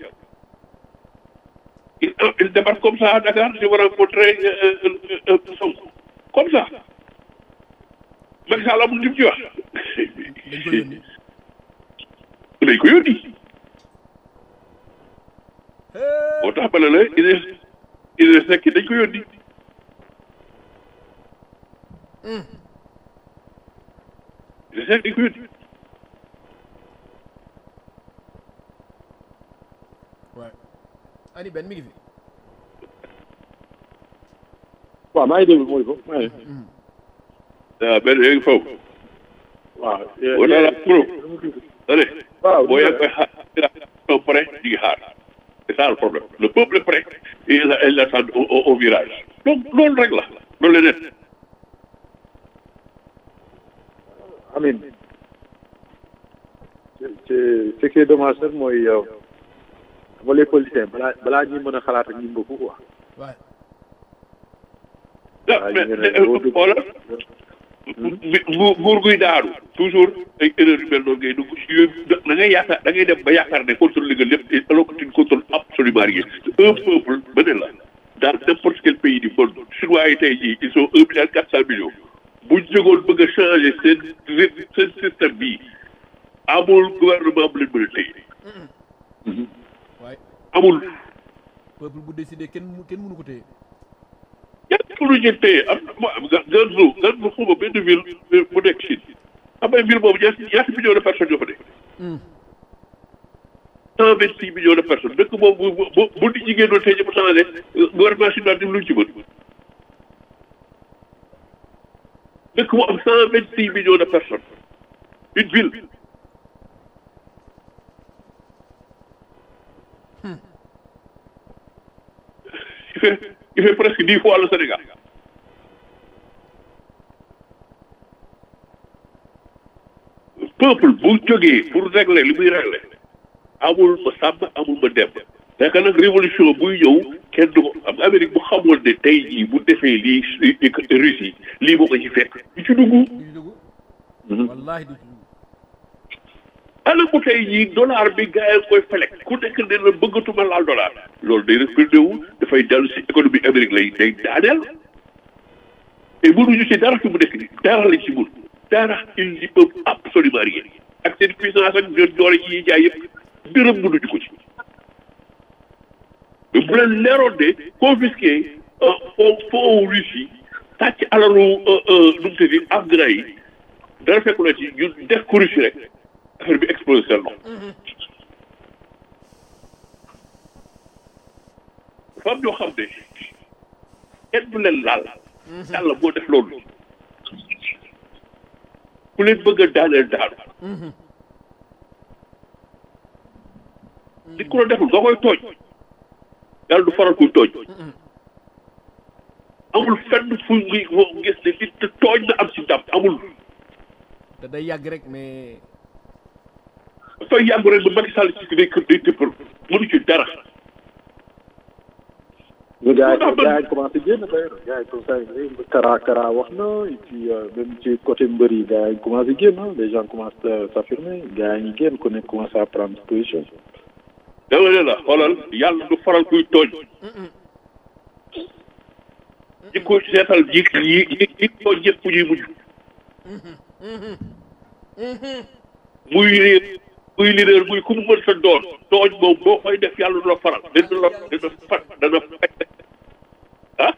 il il débarque comme ça à Dakar je vais rencontrer euh, euh, euh, Sonko comme ça Macky Sall amul li mu ci wax dañ ko yónni dañ ko yónni moo tax ba ne la Idriss Idriss Seck dañ ko yónni Idriss Seck dañ ko yónni Ouais. ani benn mi ngi fi waaw maa ngi déglu mooy ko maa ngi waaw benn léegi foofu waaw wala la pro allez waaw boo yaa koy xaar ils prêts ñu ngi xaar c'est ça le problème le peuple est prêt et il il attend au, au, au virage donc loolu rek la loolu leneen amin ce ce qui est dommage nag mooy yow xam nga les politiciens balaa balaa ñuy mën a xalaat ak ñu mbëkku quoi waay ah mais mais xoolal bu nguur guy daaru toujours ay erreur yu mel noonu ngay dugg si yooyu da ngay yaakaar da ngay dem ba yaakaar ne contrôle nga lépp alors que tu ne contrôles absolument rien un peuple ba ne la dans n'importe quel pays du monde chinois yi tey jii ils sont un milliard quatre cent millions bu ñu jógoon bëgg a changer seen seen système bii amul gouvernement bu leen mën a téye waay amul peuple bu décidé kenn mu kenn mënu ko téye yan pour ñu téye am na am nga Ganzhou Ganzhou xuma benn ville bu nekk Chine am na ville boobu ñaata ñaata millions de personnes ñoo fa nekk. cent vingt six millions de personnes dëkk boobu bu bu bu nit ñi génnoon tey jii changé gouvernement chinois dim luñ ci mën. dëkk bu am cent vingt six millions de personnes une ville. il fait il fait presque dix fois le Sénégal. peuple bu jógee pour régler li muy régler amul ma sàmm amul ma dem fekk nag révolution buy ñëw kenn du ko am Amérique bu xamoon ne tey jii bu defee lii Russie lii moo ko ci fekk du ci dugg du ci dugg wallahi du ci dugg ana mu tey jii dollar bi gars yi koy felek ku nekk ne la bëggatuma laal dollar loolu day respecté wu dafay dellu si économie Amérique lay day daaneel et mënuñu ci dara fi mu nekk nii dara lañ ci mun dara ils n'y peuvent absolument rien ak seen puissance ak ñoom doole yi ñuy jaay yëpp dërëm mënuñu ko ci mais bu leen leeroon ne confisqué fond fond Russie tàcc alalu nu mu tëddi afghan yi dara fekku la ci ñun def ko Russie rek affaire bi explosé seen loxo dafa am ñoo xam ne kenn du leen laal yàlla moo def loolu ku leen bëgg a daaneel daanu nit ku la deful nga koy tooñ yàlla du faral kuy tooñ amul fenn fu ngi gis ne nit tooñ na am si ndam amul te day yàgg rek mais dafay yàgg rek ba Macky Sall ci day kër day tëppal mënu ci dara ñu gars yi gars yi commencé génn d'ailleurs gars yi comme ça Kara Kara wax na et puis même ci côté mbër yi gars yi commencé génn les gens commencent à s'affirmer gars yi ñu génn ku nekk commencé à prendre position dama ne la xoolal yàlla du faral kuy tooñ ñi ko seetal yi yi yi yi tooñ ñëpp ñuy mujj muy réer muy leader muy ku mu mën sa doon tooñ moom boo koy def yàlla du la faral dana la dana fat dana faj ah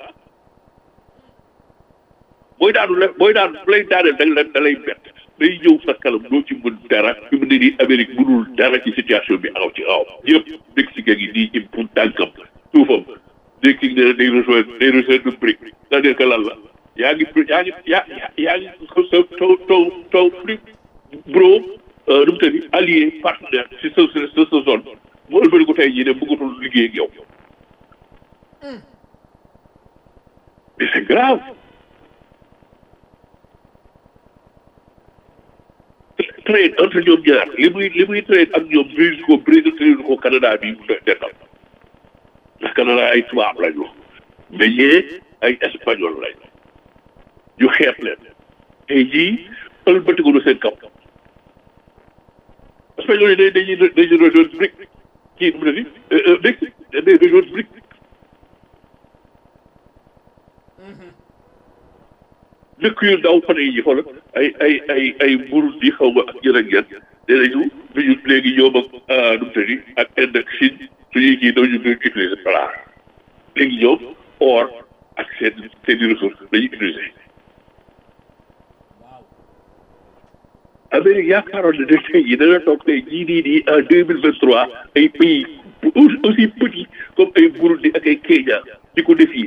booy daanu la booy daanu bu lay daaneel da la da lay bett day ñëw sa kanam doo ci mën dara fi mu ne nii Amérique mënul dara ci situation bi aw ci aw yëpp Mexique gi nii im pour tànkam suufam Mexique ne day rejoindre day rejoindre BRIC c'est-à-dire que lan la yaa ngi yaa ngi yaa yaa ngi sa taw taw taw plus bro nu mu tëddi allié partenaire si sa sa sa zone mu ëlbëri ko tey jii ne bëggatul liggéey ak yow mais c'est grave trade entre ñoom ñaar li muy li muy trade ak ñoom Brésil ko Brésil trade ko Canada bi mu dendal ndax Canada ay tubaab lañu mais ñee ay espagnol lañu ñu xeeb leen tey jii ëlbatiku na seen kaw espagnol yi day dañuy dañuy rejoindre BRIC kii nu mu ne ni Mexique day rejoindre BRIC dëkk yu ndaw fan yi xoolal ay ay ay ay Burundi xaw ma ak ñeneen ak ñeneen nee nañu ñu léegi ñoom ak nu mu tëddi ak Inde ak Chine suñuy kii dañu doon utiliser dollar léegi ñoom or ak seen seen i ressources dañuy utiliser. Amérique yaakaaroon na ne tey jii dana toog tey jii nii nii en deux mille vingt trois ay pays aussi petit comme ay Burundi ak ay Kenya di ko défier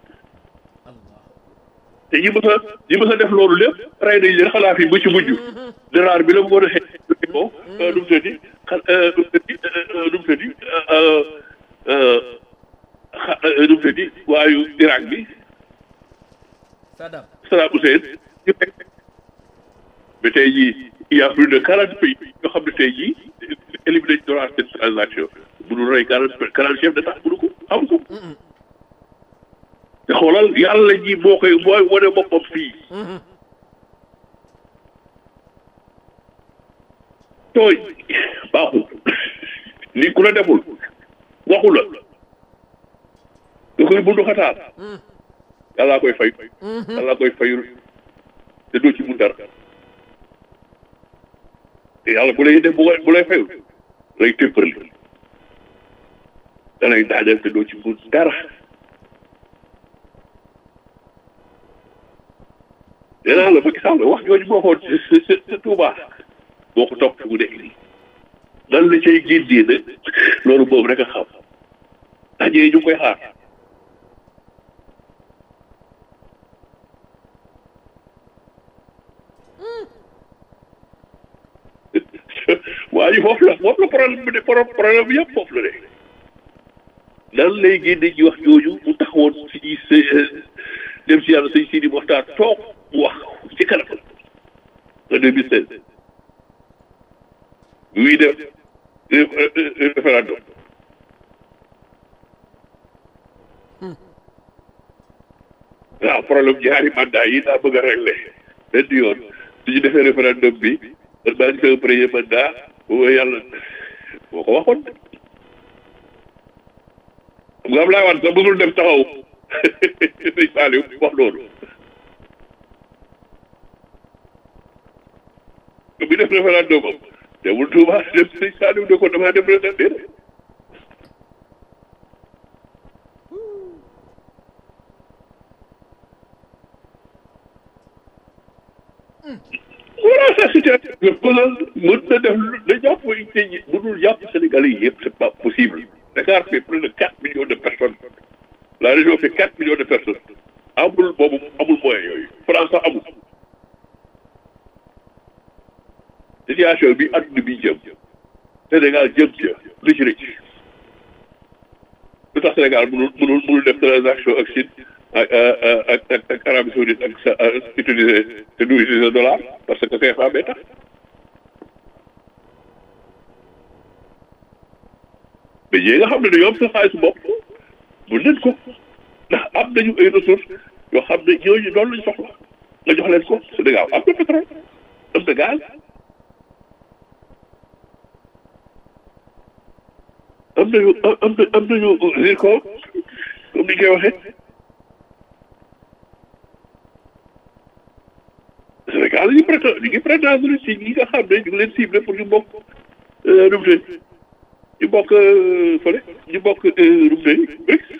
te ñi mës a ñi mës a def loolu lépp rey nañ leen xalaat yi ba ci mujj deraar bi la mu war a xëy ko nu mu tëddi xa nu mu tëddi nu mu tëddi xa nu mu tëddi waayu Irak bi Saddam Saddam Hussein ñu fekk mais tey jii il y a plus de quarante pays yoo xam ne tey jii éliminé nañ dollar cette transaction bu dul rey quarante quarante chef d'état mënu ko am ko te xoolal yàlla ji moo koy mooy wane boppam fii tooy baaxul ni ku la deful waxu la nga koy bundu xataal yàllaa koy fay yàllaa koy fayul te doo ci mun dara te yàlla bu lay def bu bu lay fayul lay tëppërli da lay daaneel te doo ci mun dara nee naa la Macky Sall wax jooju moo xoon sa sa Touba boo ko topp fi mu nekk nii nan la cay génnee nag loolu boobu rek a xam daje ñu ngi koy xaar waa ji foofu la foofu la problème bi de problème bi yëpp foofu la de nan lay génne ci wax jooju mu taxawoon si ñuy dem si yàlla sëñ Sidi Moxtaar toog mu wax ci kanam en deux mille seize muy def référendum waaw problème ñaari mandat yi daa bëgg a réglé benn yoon suñu defee référendum bi man maa ngi koy premier mandat boobu yàlla boo ko waxoon xam nga Ablaye Wade sax bëggul dem taxaw sëñ Saliou wax loolu bi def référendum am demul Touba dem sëñ Saliou ne ko damaa dem référendum voilà sa situation mën na def da jàpp mënul jàpp Sénégalais yi yëpp c'est pas possible Dakar fait plus de quatre millions de personnes la région fait quatre millions de personnes amul boobu amul moyen yooyu France sax amul situation bi adduna bi jëm Sénégal jëm ca li ci rëcc lu tax Sénégal mënul mënul mënul def transaction ak Chine ak ak ak ak Arabie Saoudite ak sa utiliser te du utiliser dollar parce que CFA bee tax mais ñi nga xam ne dañoo am sa xaalisu bopp mën nañ ko ndax am nañu ay ressources yoo xam ne ñooñu loolu lañ soxla nga jox leen ko Sénégal am na pétrole am na gaz am nañu am na am nañu zircon comme ni ñu koy waxee Sénégal ñu ngi prétendre ñu ngi prétendre ci ñi nga xam ne ñu ngi leen ciblé pour ñu bokk nu mu tëdd ñu bokk fële ñu bokk nu mu tëdd BRICS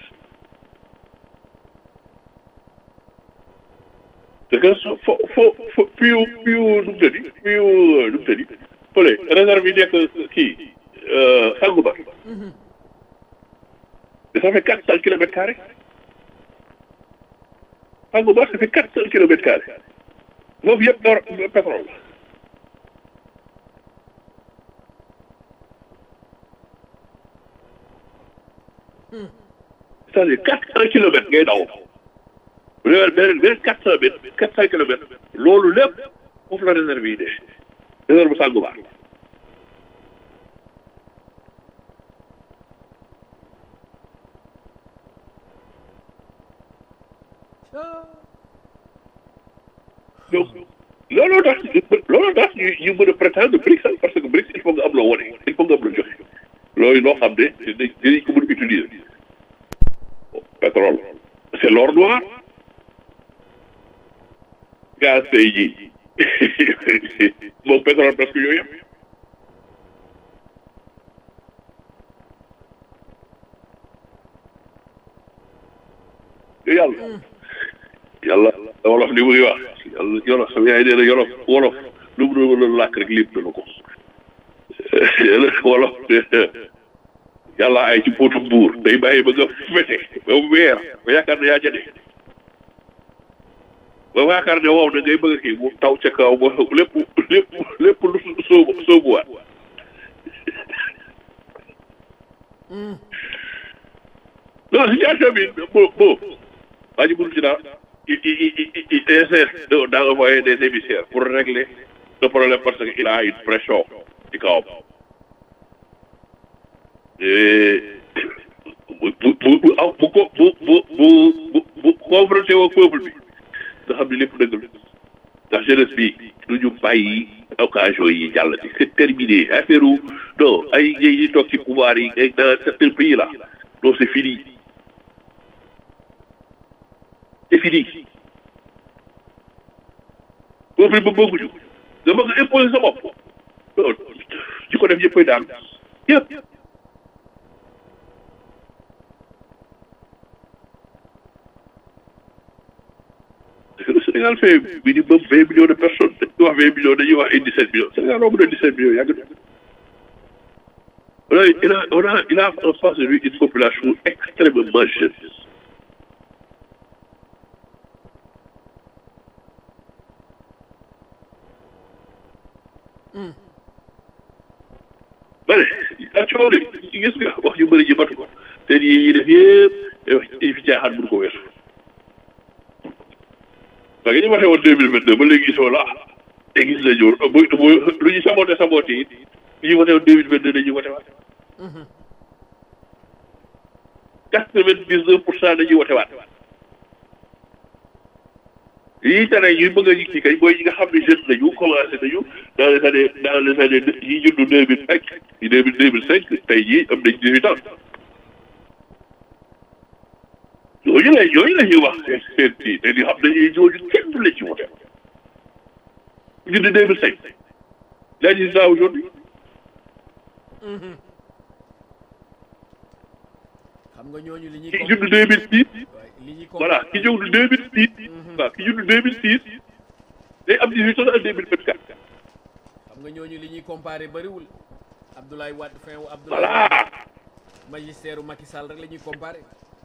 parce que fo fo fo piu piu nu mu tëdd piu nu mu tëdd fële réserve yi nekk kii Sangoba ça fait quatre cent kilomètres carrés Sangoba ça fait quatre cent kilomètres carrés foofu yëpp door pétrole la c'est-à-dire quatre cent kilomètres ngay daw bu dee beneen beneen quatre cent mètres quatre cent kilomètres loolu lépp foofu la réserve yi de réserve Sangoba donc looloo tax looloo tax ñu ñu mën a prétendre BRICS parce que BRICS il faut nga am loo wane il faut nga am loo joxe loolu loo xam ne dinañ ko mën a utiliser pétrole c'est l'or noir gaz tey jii moom pétrole parce que yooyu yëpp yàlla yàlla wolof li muy wax yàlla yolof sama yaay nee na yolof wolof lu mu doon làkk rek lépp dana ko wolof yàlla ay ci póotu buur day bàyyi ba nga fete ba weer ba yaakaar ne yaa jëne ba yaakaar ne wow na ngay bëgg a kii mu taw ca kaw ba lépp lépp lépp lu soobu soobuwaat non situation bi bon bon waa ji mënu ci dara il il il il essaie de d'envoyer des émissaires pour régler le problème parce que il a une pression ci kawam bu bu bu bu aw bu ko bu bu bu bu bu confronté woo peuple bi nga xam ne lépp dëgg la ndax jeunesse bi du ñu bàyyi occasion yi jàll ci c'est terminé affaire u non ay yi toog ci pouvoir yi ay dans certains pays là non c'est fini c'est fini peuple ba bëgguñu nga bëgg a imposer sa bopp non ci ko def yëppay daan yëpp le Sénégal fait minimum vingt millions de personnes dañuy wax vingt millions dañuy wax ay dix sept millions Sénégal romb na dix sept millions yàgg na on a il a on a il a en face de lui une population extrêmement jeune bare ak coow de gis nga wax yu bëri ji matu ko te yi yi def yëpp wax yi fi caaxaan mënu ko weesu parce que ñu waxee woon deux mille vingt deux ba léegi gisoo la te gis nañu bu bu lu ñu saboté saboté it li ñu waxee woon deux mille vingt deux dañuy wote waat quatre vingt dix neuf pour cent dañuy wote waat yii tere ñuy bëgg a yëg ci kay mooy ñi nga xam ne jeune nañu commencé nañu dans les années dans les années yi juddu deux mille cinq yi deux mille deux mille cinq tey jii am nañ dix huit ans ñooñu la ñooñu la ñuy wax seen seen kii te di xam ne ñooñu kenn du la ci wote juddu deux mille cinq yaa ngi ça aujourd'hui xam nga ñooñu li ñuy ki juddu deux mille six li ñuy voilà ki juddu deux mille six waaw ki juddu deux mille six day am dix huit ans ak deux mille vingt quatre xam nga ñooñu li ñuy comparé bëriwul Abdoulaye Wade fin wu Abdoulaye voilà Wade magistère u Macky Sall rek la ñuy comparé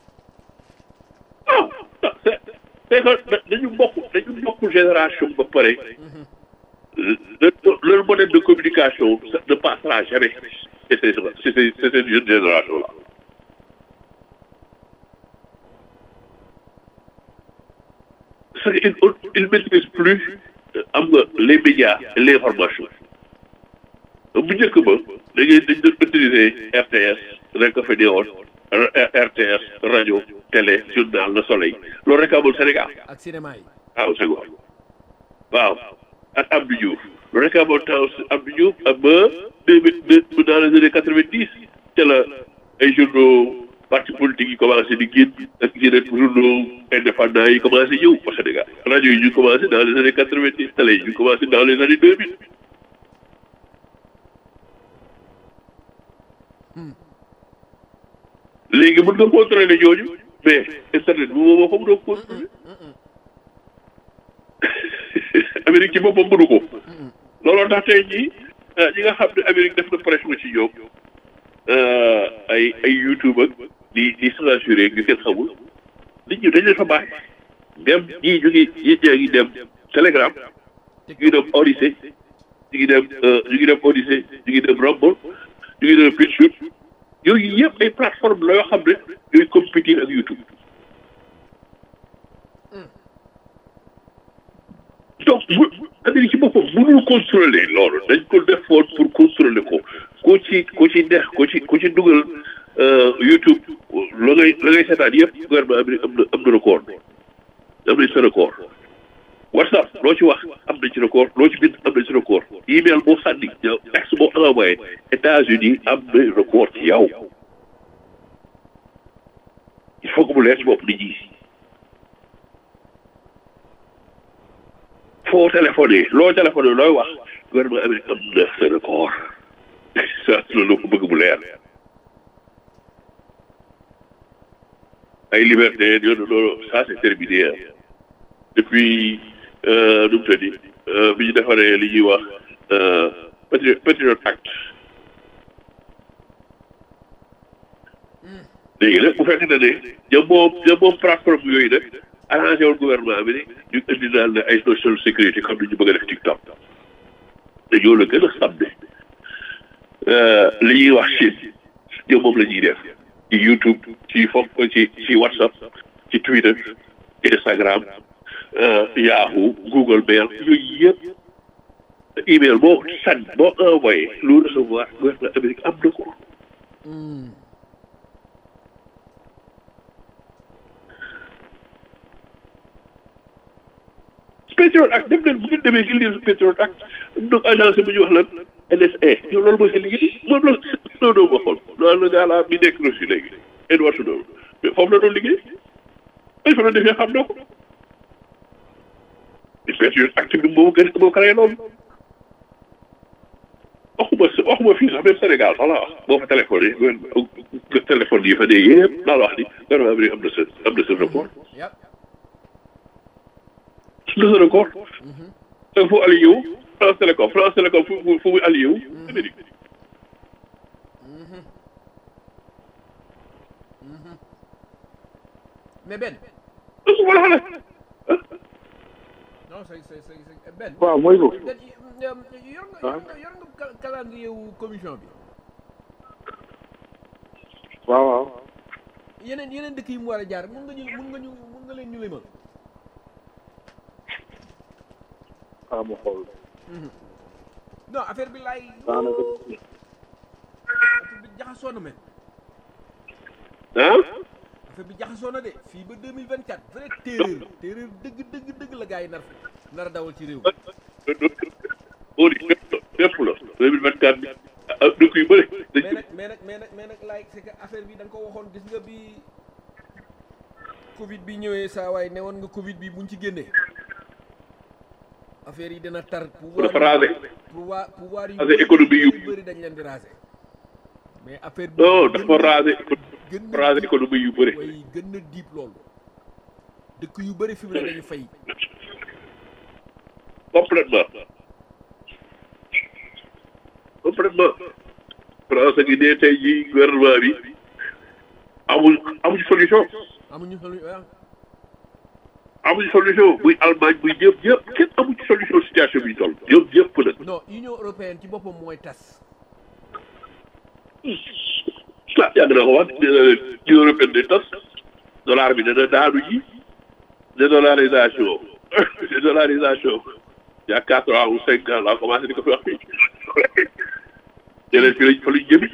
ah c'est c'est que dañu bokk dañu bokk génération ba pare le leur modèle de communication ça ne passera jamais c'est c'est c'est c'est cette jeune génération là parce que il il maîtrise plus am nga les médias et l'information bu njëkk ba da ngay dañ doon utiliser RTS rek a fa newoon RTS rajo télé journal Le Soleil loolu rek amul Sénégal ak cinéma yi waaw Senghor waaw ak Abdou Diouf loolu rek amoon temps Abdou Diouf ak ba deux mille deux dans les années quatre vingt dix te la ay journaux parti politique yi commencé di génn ak yeneen journaux indépendants yi commencé ñëw au Sénégal rajo yi ñu commencé dans les années quatre vingt dix télé yi ñu commencé dans les années deux mille léegi mën nga contrôler ñooñu mais internet bi moom moo ko mënoo contrôler Amérique ci boppam mënu ko looloo tax tey jii ñi nga xam ne Amérique def na pression ci ñoom ay ay YouTube ak di di censuré ñu kenn xamul nit ñi dañ leen fa bàyyi dem ñii ñu ngi ñii ñaa ngi dem Telegram ñu ngi dem Odyssey ñu ngi dem ñu ngi dem Odyssey ñu ngi dem Rumble ñu ngi dem BitChute yooyu yëpp ay plateforme la yoo xam ne ñooy compétir ak YouTube donc bu Amérique ci boppam mënul contrôler loolu dañ ko defoon pour contrôler ko ku ci ku ci neex ku ci ku ci dugal YouTube la ngay la ngay seetaan yëpp gouvernement Amérique am na am na record am nañ sa record WhatsApp loo ci wax am nañ ci record loo ci bind am nañ ci record email boo sànni yow texte boo envoyé États-Unis am na record ci yow il faut que mu leer ci bopp nit ñi foo téléphoné loo téléphoné looy wax gouvernement Amérique am na sa record ça loolu ko bëgg mu leer ay liberté yooyu loolu ça c'est terminé depuis nu mu tëddi bi ñu defaree li ñuy wax Patriot Patriot Act léegi nag bu fekkee ne ñoom moom ñoom moom plateforme yooyu nag arrangé wul gouvernement bi ne ñu indi daal ne ay social sécurité comme ni ñu bëgg a def TikTok te ñoo la gën a xam ne li ñuy wax Chine ñoom moom la ñuy def ci YouTube ci foog ci ci WhatsApp ci Twitter Instagram Yahoo Google Mail yooyu yëpp email boo sànni boo envoyé lu recevoir gouvernement Amérique am na ko. Patriot Act dem leen bu ngeen demee ci lire Patriot Act donc agence bu ñuy wax lan NSA yow loolu mooy seen liggéey moom la Snowden waxoon loolu la gaa laa bi nekk Russie léegi Edward Snowden mais foofu la doon liggéey ay fa la defee xam na ko Patriot Act bi moo gën moo créé loolu waxuma waxuma fii sax même Sénégal sax la wax boo fa téléphoné yi téléphone yi fa dee yëpp naa la wax ni gouvernement bi am na sa am na sa rapport le sa record te fu allié wu France Télécom France Télécom fu fu muy allié wu Amérique mais Ben su ma la xale non c'est c'est c'est Ben waaw mooy ko Ben yor nga yor nga yor nga calendrier wu commission bi waaw waaw yeneen yeneen dëkk yi mu war a jaar mun nga ñu mun nga ñu mun nga leen ñu limal ah ma xool non affaire bi laay daanaka affaire bi jaxasoo na men ah affaire bi jaxasoo na de fii ba 2024 vrai téeréer téeréer dëgg dëgg dëgg la gars yi nar nar a dawal ci réew au fépp la deux mille vingt quatre bi dëkk yu bëri mais dañ nag mais nag mais nag mais nag laay c'est que affaire bi da nga ko waxoon gis nga bi Covid bi ñëwee saa waay ne woon nga Covid bi buñ ci génnee affaire yi dina tar pouvoir dafa rasé pouvoir pouvoir yu rasé économie yu bëri dañ leen di rasé mais affaire bi non dafa rasé gën dafa rasé économie yu bëri way gën na diib loolu dëkk yu bëri fi mu ne dañu fay complètement complètement France gi dee tey jii gouvernement bi amul amul solution amuñu xelu ah amul solution muy Allemagne muy ñëpp ñëpp kenn amul ci solution situation bi ñu toll ñoom ñëpp nag non Union européenne ci boppam mooy tas ah yàgg naa ko wax Union européenne day tas dollar bi dana daanu ji dédollarisation dédollarisation il y a quatre ans ou cinq ans laa commencé di ko fi wax fii yeneen fi lañ fa lañ jëmi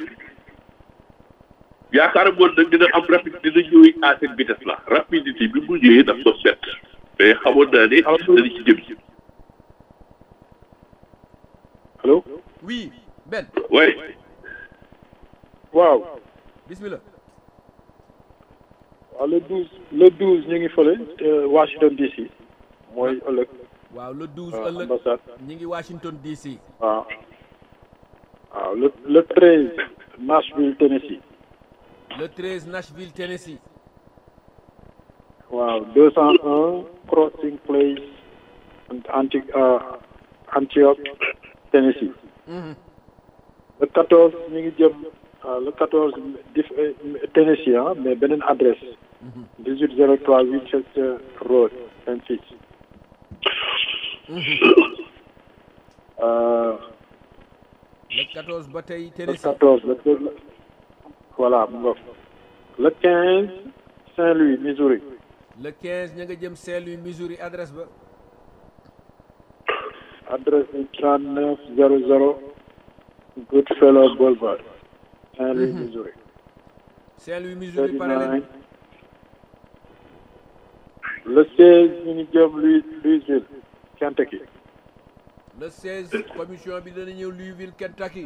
yaakaar moon nag dina am rapide dina ñëw à cette vitesse là rapidité bi mu ñëwee daf ma bett mais xamoon naa ne dana ci jëm ci allo oui Ben ouais waaw bismillah waaw le douze le douze ñu ngi fële euh, Washington DC mooy ëllëg waaw le 12 euh, ëllëg ambassade ñi ngi Washington DC waaw waaw le le treize Nashville Tennessee le 13 Nashville Tennessee waaw deux cent un Crossing Place anti euh, Antioch Tennessee Mhm. le quatorze ñu ngi jëm euh, le quatorze dif euh, Tennessee ah mais beneen adresse dix huit zéro trois Winchester Road Memphis euh, le 14 ba tey le Tennessee 14 le, le- voilà mu nga fa. le 15 Saint-Louis Missouri le 15 ña nga jëm Saint-Louis Missouri adresse ba adresse bi 39 00 Goodfellow Boulevard Saint-Louis Missouri Saint-Louis Missouri pare leen 39 le 16 ñu ngi jëm Louis Louisville Kentucky le 16 commission bi dana ñëw Louisville Kentucky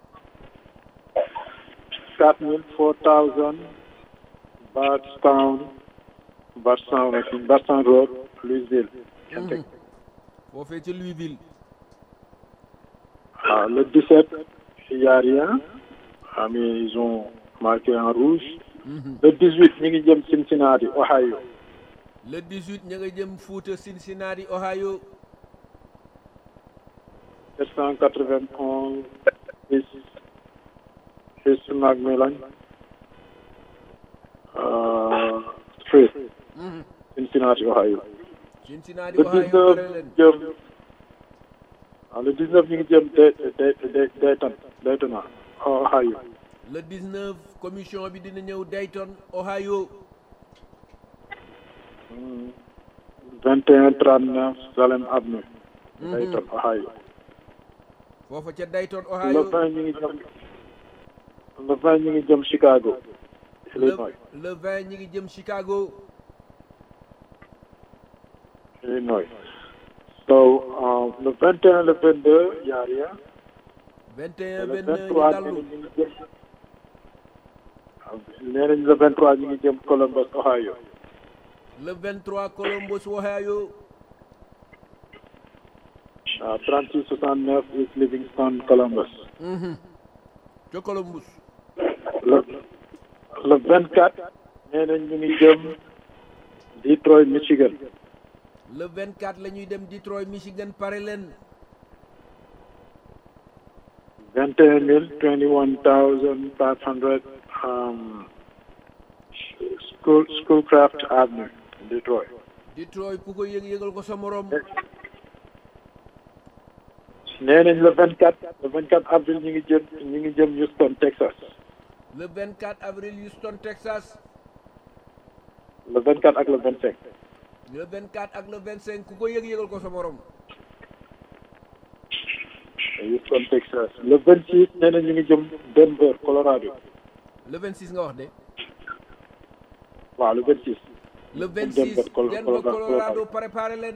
4000 4000 Bardstown Bardstown ak Bardstown Road Louisville Kentucky foofee ca Louisville Ah, le 17, il n'y a rien. Ah, mais ils ont marqué en rouge. Le 18, ñu ngi jëm Cincinnati, Ohio. le 18 ña nga jëm Fouta Cincinnati Ohio 791 East, East Macmillan. Street Cincinnati Ohio Cincinnati le Ohio 19 pare leen jëm ah le 19 ñu ngi jëm Day Day Day Dayton Dayton Ohio le 19 commission bi dina ñëw Dayton Ohio 21 39 Salem Avenue Dayton Ohio foofa ca Dayton le Ohio 20 ñu ngi jëm le 20 ñu ngi jëm Chicago le Illinois le 20 ñi ngi jëm Chicago Illinois so uh, le 21 le 22 y a rien 21 le 22 ñu 23 dallu ñu ngi jëm nee nañ le 23 ñu ngi jëm Columbus Ohio le 23 Columbus Ohio ah 36 69 East Livingston Columbus ca Columbus le le 24 nee nañ ñu ngi jëm Detroit Michigan le 24 la ñuy dem Detroit Michigan pare leen 21 000 21500 um, school Schoolcraft Avenue Detroit Detroit ku ko yëg yëgal ko sa morom nee nañ le 24 le 24 avril ñu ngi jëm ñu ngi jëm Houston Texas le 24 avril Houston Texas le 24 ak le 25 le 24 ak le 25 ku ko yëg yëgal ko sa morom Houston Texas le 26 nee nañ ñu ngi jëm Denver Colorado le 26 nga wax de waaw le 26 le Denver, 26 Col- Denver Colorado. Colorado préparé leen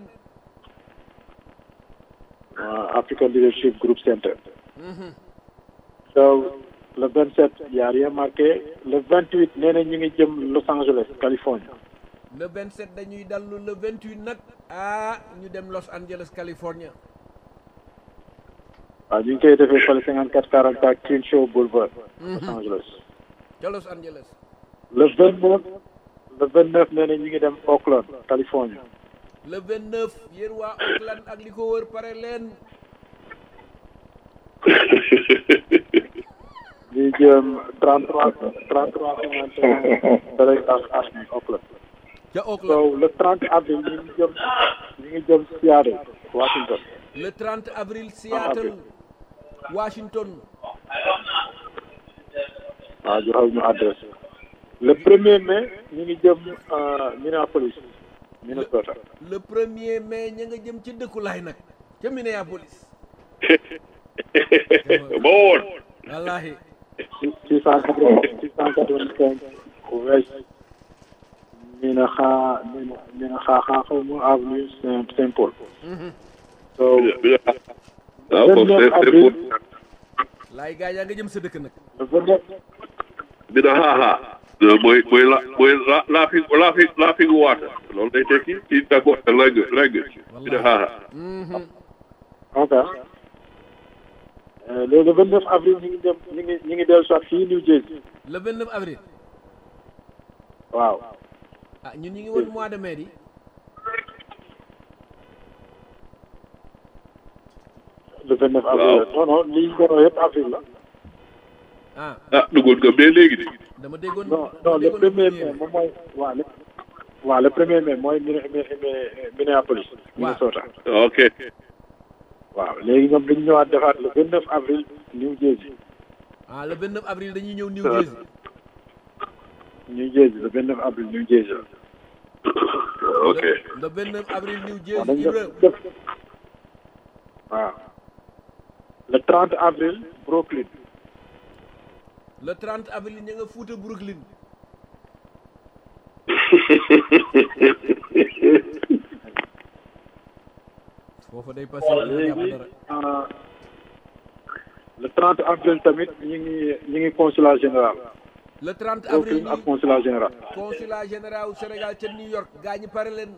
uh, African Leadership Group Center so le 27 y a rien marqué le 28 nee nañ ñu ngi jëm Los Angeles Californie le 27 dañuy dallu le 28 nag ah ñu dem Los Angeles California waaw ñu ngi koy defee fële 54 44 Crenshaw Boulevard Los Angeles ca Los Angeles le 29 le 29 nee nañ ñu ngi dem Oakland Californie le 29 yéen waa Oakland ak li ko wër pare leen ñu jëm 33 33 51 Telegraph Avenue Oakland ca so Oakland le 30 avril ñu ngi jëm ñu ngi jëm Seattle Washington le 30 avril Seattle Washington waaw joxal ñu adresse le premier mai ñu ngi jëm euh, Minneapolis Minnesota le premier mai ña nga jëm ci dëkkulaay nag ca Minneapolis ba woon wallahi six cent quatre-vingt six cent quatre-vingt-cinq West Mina xaa Mina Mina xaa xaa xaw ma avenue Saint Saint Paul so waaw foofu c'est c'est pour laay gaa yaa nga jëm sa dëkk nag le vingt-neuf dina xaaxaa mooy mooy la mooy la laughing laughing laughing water loolu day tekki ci d'accord langue langue dina xaaxaa ok Euh, le le vingt-neuf avril ñu ngi dem ñu ngi ñu ngi dellu soit fii New Jersey le 29 avril waaw ah ñun ñu ngi woon mois de mai di le vingt-neuf avril la non non lii ñu doon yëpp avril la ah ah duggoon nga mais léegi de dama déggoon non dama non le déggoon premier premier mai moom mooy waaw le waaw le premier mai mooy Minne- Minne- Minne- Minneapolis Minnesota ok waaw léegi ñoom dañu ñëwaat defaat le vingt neuf avril New Jersey ah le 29 avril dañuy ñëw New Jersey New Jersey le vingt neuf avril New Jersey ok le 29 avril New waaw Jersey dañu Ibra def def waaw le trente avril Brooklyn le 30 avril ña nga Fuuta Brooklyn foofa day passé waaw dina jàpp léegi dara euh, le trente avril tamit ñu ngi ñu ngi consulat général le 30 avril Brooklyn ak ñi consulat général consulat général wu Sénégal ca New York gaa ñi pare leen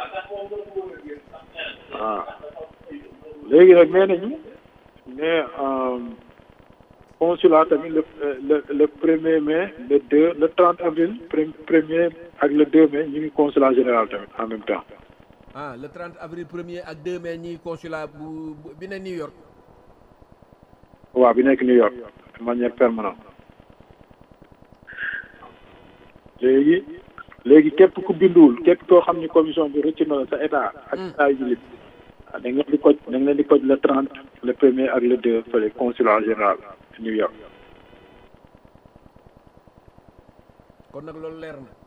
waaw léegi nag nee nañu mais consulat tamit le le le premier mai le deux le trente avril pre- premier ak le deux mai ñu ngi consulat général tamit en même temps ah le 30 avril premier ak 2 mai ñi consulat bu bu- bi ne New York waaw bi nekk New York de manière permanente léegi léegi képp ku binduwul képp koo xam ni commission bi rëcc na la sa état ak état yu lit da nga leen di koj da nga leen di koj le trente le premier ak le deux fële consulat général New York kon nag loolu leer na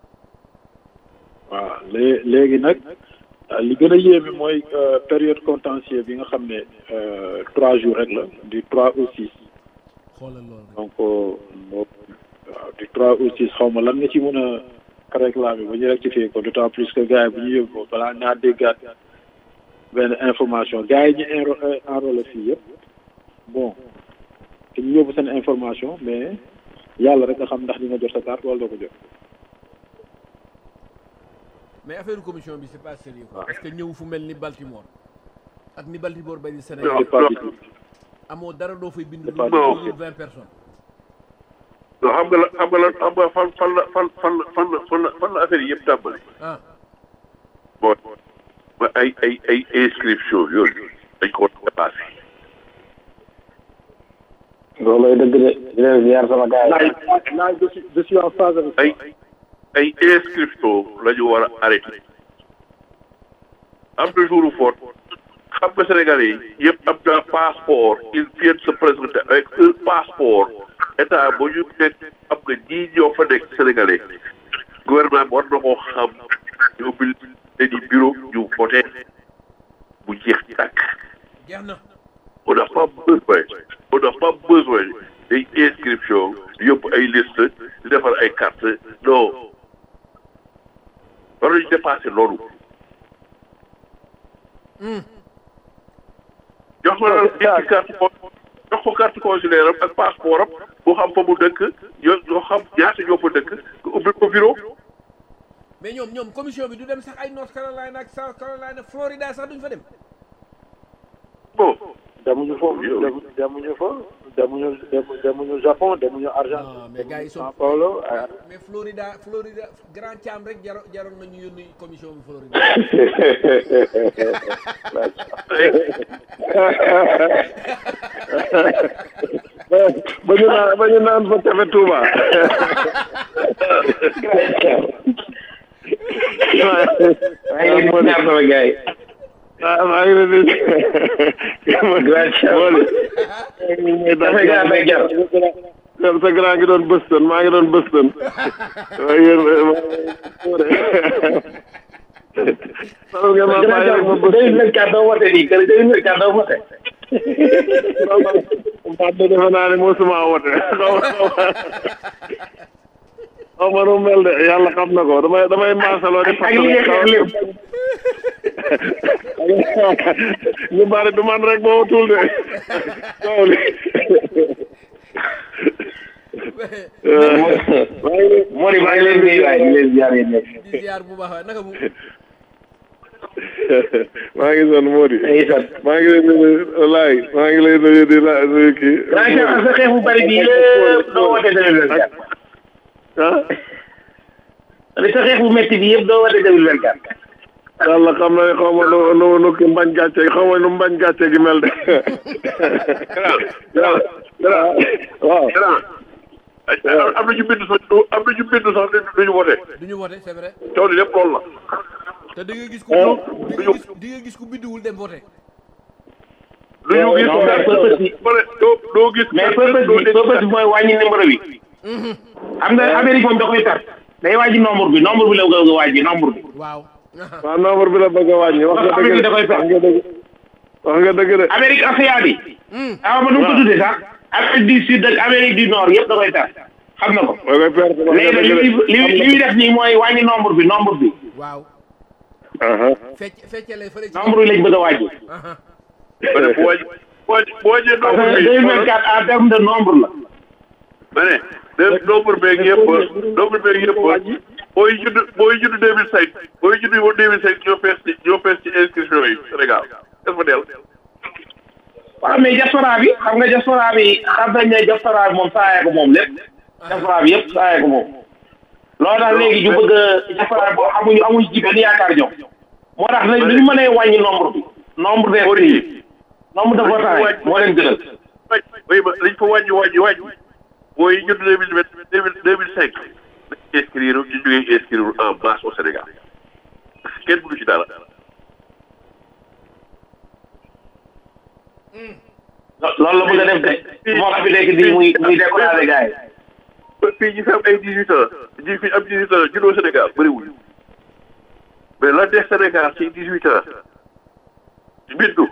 waaw lée léegi nag li gën a yéeme mooy période contentieux bi nga xam ne trois jours rek la du trois au six xoolal loolu rek donc waaw du trois au six xaw ma lan nga ci mën a réclamer ba ñu rectifier ko d'autant plus que gars yi bu ñu yóbbu balaa ñaa déggaat benn information gars yi ñu enro enrôlé fii yëpp bon te ñu yóbbu seen information mais yàlla rek nga xam ndax di nga jot sa carte wala doo ko jot mais affaire commission bi c'est pas sérieux quoi parce que ñëw fu mel ni Baltimore ak ni Baltimore bay di Sénégal c'est pas du tout amoo dara doo fay bind lu pas dul vingt personnes non xam nga la xam nga la xam nga fan fan la fan fan la fan la fan la fan la affaire yi yëpp tàmbali ah bon ba ay ay ay inscription yooyu dañ ko dépassé loolooy dëgg de di leen ziar sama gars yi. laaj laaj je suis je suis en phase avec ay ay inscription la ñu war a arrêté am na jour fort xam nga Sénégalais yi yëpp am na passeport ils viennent se présenter avec un passeport état ba ñu nekk am nga ñii ñoo fa nekk Sénégalais gouvernement bi war na koo xam ñu ubbil leen i bureau ñu voté bu jeex tàkk jeex na on n'a pas besoin on n'a pas besoin day inscription yóbbu ay liste di defar ay carte non war nañu dépassé loolu jox ko la ci carte con jox ko carte consulaire am ak passeport am boo xam fa mu dëkk yoo yoo xam ñaata ñoo fa dëkk nga ubbi ko bureau mais ñoom ñoom commission bi du dem sax ay North Carolina ak South Carolina Florida sax duñ fa dem bon demuñu foofu Yow. dem demuñu fa demuñu dem- demuñu Japon demuñu non Argentine mais gars yi Sao sont Paulo ah, mais Florida Florida Grand Cham rek jaro jaroon nañu yónni commission bi Florida ba ñu naan ba ñu naan fa tefe Touba. maa ngi leen di ñaar sama gars yi. ah maa ngi leen di. dafay gaaw day jar. sa grand ngi doon Boston maa ngi doon Boston. waaye yéen Salut ngeen ma bàyyi rek ma Boston. deux mille quatre doo wote nii kër deux mille quatre doo wote man de defe naa ne mosuma wote xaw ma xaw ma xaw ma nu mu mel de yàlla xam na ko damay damay maasaloo di ak li nga xeex lépp ñu bari du man rek boo tuul de coow li moo di maa ngi leen di nuyu waaye di leen ziar yéen ñëpp di ziar bu baax waay naka mu maa ngi sonn moo di ngi sant maa ngi lay nuyu laay maa ngi lay nuyu di la nuyu kii daa ngi ak sa xeex bu bari bi yëpp doo wote deux mille vingt quatre ah li sa xeex bu métti bi yëpp doo wote deux mille vingt quatre yàlla xam na ne xaw ma nu nu nu ki mbañ gàcce xaw ma nu mbañ gàcce gi mel de waaw waaw am na ñu bind sax am na ñu bind sax duñu voté du ñu voté c'est vrai coow li lépp loolu la te di nga gis ku di nga gis di nga gis ku biddiwul dem voté lu ñu gis non mais purpose bi bële doo doo gis mais purpose bi purpose bi mooy wàññi numéro bi xam nga Amérique moom da koy tar day wàññi nombre bi nombre bi la bëgg a wàññi nombre bi waaw waaw nombre bi la bëgg a wàññi wax nga Amérique dëgg da koy de wax nga dëgg wax nga dëgg de Amérique océan bi awa ma nu mu ko tuddee sax Amérique du Sud ak Amérique du Nord yëpp da koy tar xam na ko da koy perte wax nga léegi nag li dëgg muy li muy li muy def nii mooy wàññi nombre bi nombre bi waaw de fecc feccale fële ci nombre bi lañ bëgg a wàññi aha ma ne boo wàññi boo wàññi boo wàññee parce nombre que bi deux mille vingt quatre en terme de nombre la ma ne de nombre beeg yëpp nombre beeg yëpp booy judd booy judd deux mille cinq booy judd ba deux mille cinq ñoo fees ci ñoo fees ci inscription yi Sénégal est-ce que del waaw mais diaspora bi xam nga diaspora bi xam nañ ne diaspora bi moom saayee ko moom lépp diaspora bi yëpp saayee ko moom loolu tax léegi ñu bëgg a diaspora bi amuñu amuñu ci benn yaakaar ñoom moo tax nag li ñu mënee wàññi nombre bi nombre des prix nombre de votants yi moo leen gënal oui ma liñ fa wàññi wàññi wàññi booy judd deux mille vingt deux mille deux mille cinq inscrire ñu jógee inscrire en masse au Sénégal kenn mënu ci dara loolu la bëgg a def de moo tax fi nekk nii muy muy découragé gars yi fii ñu fi am ay dix huit ans ñi fi am dix huit ans juddoo Sénégal bëriwul mais la des Sénégal ci dix huit ans bindu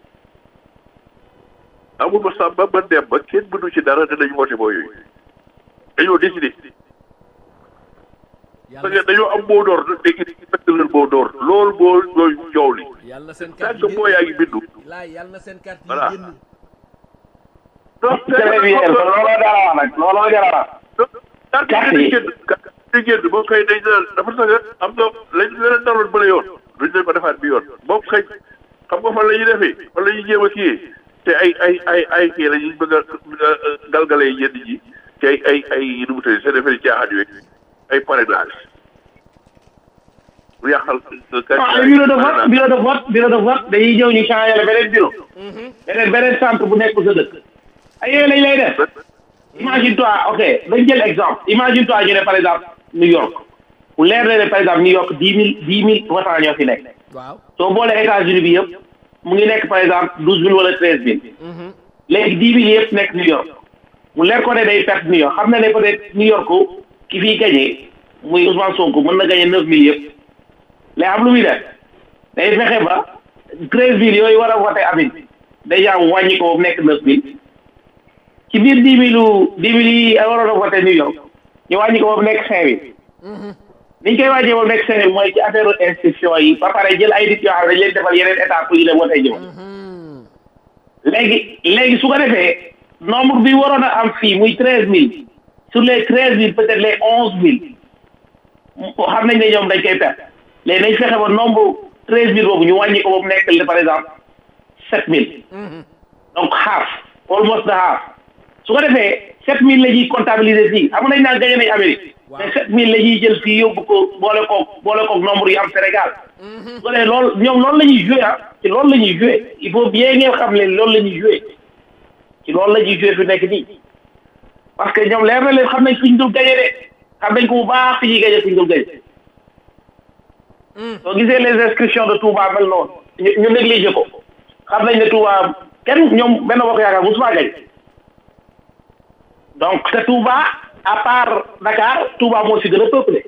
amul ma sàmba ma dem ba kenn mënu ci dara dinañ woote boo yooyu dañoo décidé parce que dañoo am moo door léegi fekk leen moo door loolu moo mooy coow li yàlla na seen tant carte que boo yaa ngi bindu laay yàlla na seen carte Voilà. yi génn donc très bien looloo dara wax nag looloo dara wax carte Carte yi yi. génn carte yi génn moom kay dañ naan dafa sax am na lañ leneen daroon bële yoon duñ leen ko defaat bi yoon moom kay xam nga fan la ñuy defee fan la ñuy jéem a kii te ay ay ay ay kii la ñuy bëgg a galgalee yenn ji te ay ay ay nu mu tëddee seen affaire caaxaan yooyu ay parrainage bu yàqal ah bureau de vote bureau de vote bureau de vote dañuy ñëw ñu changé la beneen bureau beneen beneen centre bu nekk sa dëkk ay yooyu lañ lay def imagine toi ok dañ jël exemple imagine toi ñu ne par exemple New York bu leer na ne par exemple New York dix mille dix mille votants ñoo fi nekk waaw soo boolee États-Unis bi yëpp mu ngi nekk par exemple douze mille wala treize mille léegi dix mille yëpp nekk New York mu leer ko ne day perte New York xam na ne peut être New York ki fiy gagné muy Ousmane Sonko mën na gagné neuf mille yëpp léegi am lu muy def day fexe ba treize mille yooyu war a voté amin déjà mu wàññi ko ba mu nekk neuf mille ci biir dix mille dix mille yi waroon a voté New York ñu wàññi ko ba mu nekk cinq mille niñ koy wàññee ba mu nekk cinq mille mooy ci affaire inscription yi ba pare jël ay nit yoo xam ne dañ leen defal yeneen état pour ñu dem voté jëm léegi léegi su ko defee nombre bi waroon a am fii muy treize mille sur les treize mille peut être les onze mille xam nañ ne ñoom dañ koy perte léegi nañ fexe ba nombre treize mille boobu ñu wàññi ko ba mu nekk par exemple sept mille donc half almost the half su ko defee sept mille la ñuy comptabiliser fii xam nañ naan gagné nañ Amérique mais sept mille la ñuy jël fii yóbbu ko boole koog boole koog nombre yi am Sénégal su ko defee loolu ñoom loolu la ñuy joué ah ci loolu la ñuy joué il faut bien ngeen xam leen loolu la ñuy joué ci loolu la ñuy joué fi nekk nii parce que ñoom leer na leen xam nañ fi ñu dul gagné de xam nañ ko bu baax fi ñuy gagné fi ñu dul gagné soo gisee les inscriptions de Touba mel noonu ñu ñu négligé ko xam nañ ne Touba kenn ñoom benn bokk yaakaar musuma gañ donc te Touba à part Dakar Touba moo si gën a peuplé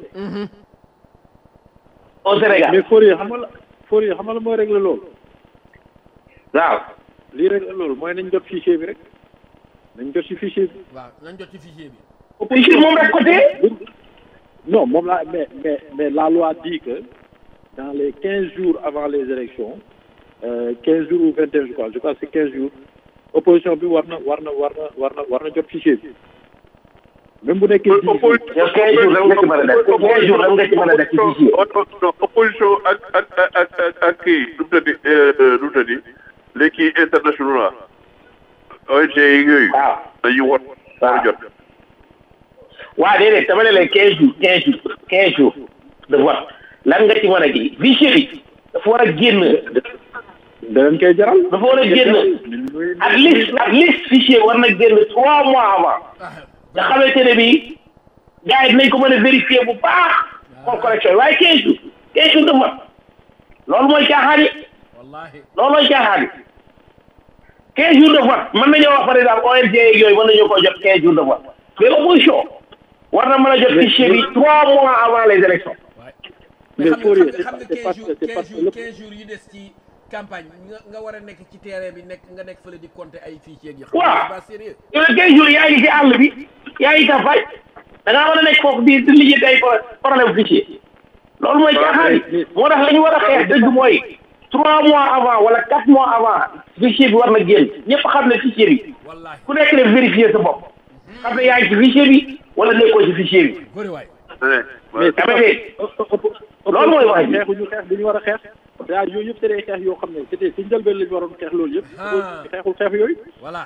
au Sénégal mais Fourier xam nga la Fourier xam nga la mooy régler loolu waaw lii régler loolu mooy nañ jot fichier bi rek nañ jot ci fichier bi waaw nañ jot ci fichier bi fichier moom rek côté non moom la mais mais mais la loi dit que dans les quinze jours avant les élections quinze jours ou vingt et un je crois je crois que c'est quinze jours opposition bi war na war na war na war na war na jot fichier bi même bu nekkee dix jours yow quinze jours lan nga ci mën a def quinze jours lan nga ci mën a def ci fichier non opposition ak ak ak ak ak kii nu mu tëddi nu mu tëddi les kii internationaux la ONG yi yooyu waaw dañuy wot war a jot waa déedéet dama ne leen quinze jours quinze jours quinze jours de vote lan nga ci mën a kii fichier bi dafa war a génn danañ koy jaral dafa war a génn at least at least fichier war na génn trois mois avant nga xamante ne bi gars yi dinañ ko mën a vérifier bu baax xool correction yi waaye quinze jours quinze jours de vote loolu mooy caaxaan yi wallahi loolu mooy caaxaan yi quinze jours de vote mën nañoo wax par exemple ONG yeeg yooyu mën nañoo ko jot quinze jours de vote mais opposition war na mën a jot fichier bi trois mois avant les élections mais Mais xam nga Fourier, xam nga c'est pas- xam nga 15 c'est jours pas- c'est pas 15 jours le- 15 jours yi des ci campagne nga nga war a nekk ci terrain bi nekk nga nekk fële di compter ay fichier yi. xam nga Waaw. c'est pas sérieux. yooyu quinze jours yaa ngi ci àll bi yaa ngi campagne da ngaa war a nekk foofu di di lijjanti ay pro- problème fichier loolu mooy caaxaan yi moo tax la ñu war a xeex dëgg mooy trois mois avant wala quatre mois avant fichier bi war na génn ñëpp xam ne fichier bi wallahi ku nekk def vérifier sa bopp xam ne yaa ngi ci fichier bi wala nekkoo ci fichier bi bëri waay. mais dama dégg loolu mooy wax ji. xeexuñu xeex bi ñu war a xeex daa yooyu yëpp c'est des xeex yoo xam ne c'était si njëlbeen lañu waroon xeex loolu yëpp Ah. xeexul xeex yooyu voilà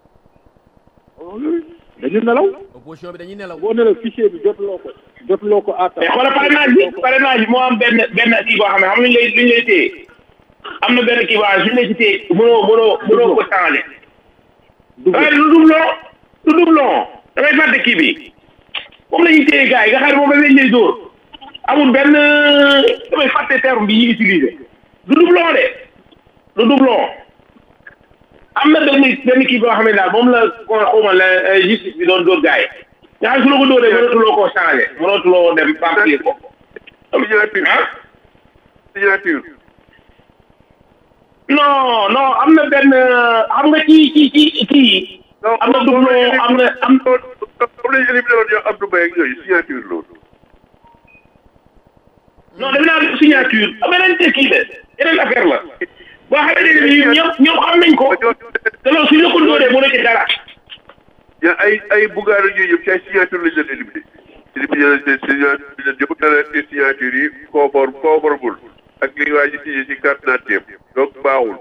dañu nelaw opposition bi dañuy nelaw. boo nelaw fichier bi jotuloo ko jotuloo ko à temps mais xoolal parrainage bi parrainage bi moo am benn benn kii boo xam ne xam nga ñu lay ñu lay téye am na benn kii boo xam ne suñu lay ci téye mënoo mënoo mënoo ko changé Double. waaye du doublon du doublon damay fàtte kii bi moom la ñuy téye gars yi nga xam ne moom la leen lay dóor amul benn damay fàtte terme bi ñuy utiliser du doublon de du doublon am na benn benn kii boo xam ne daal moom la ko xawma la justice bi doon dóor gars yi nga xam ne su la ko dóoree mënatuloo koo changé mënatuloo dem remplir ko signature ah signature non non am na benn xam nga ci ci ci kii am na doublon am na am am nañu éliminé woon yow Abdou Mbaye ak yooyu signature loolu non def naa def signature beneen te kii de yeneen affaire la boo xamante ne bii ñoom ñoom xam nañ ko te loolu suñu la ko dóoree mu nekk dara ya ay ay bugaar yooyu yëpp ci ay signature lañ leen éliminé éliminé nañ leen signature leen yëpp dana leen signature yi conforme conformable ak li waa ji signé ci carte d'identité donc baaxul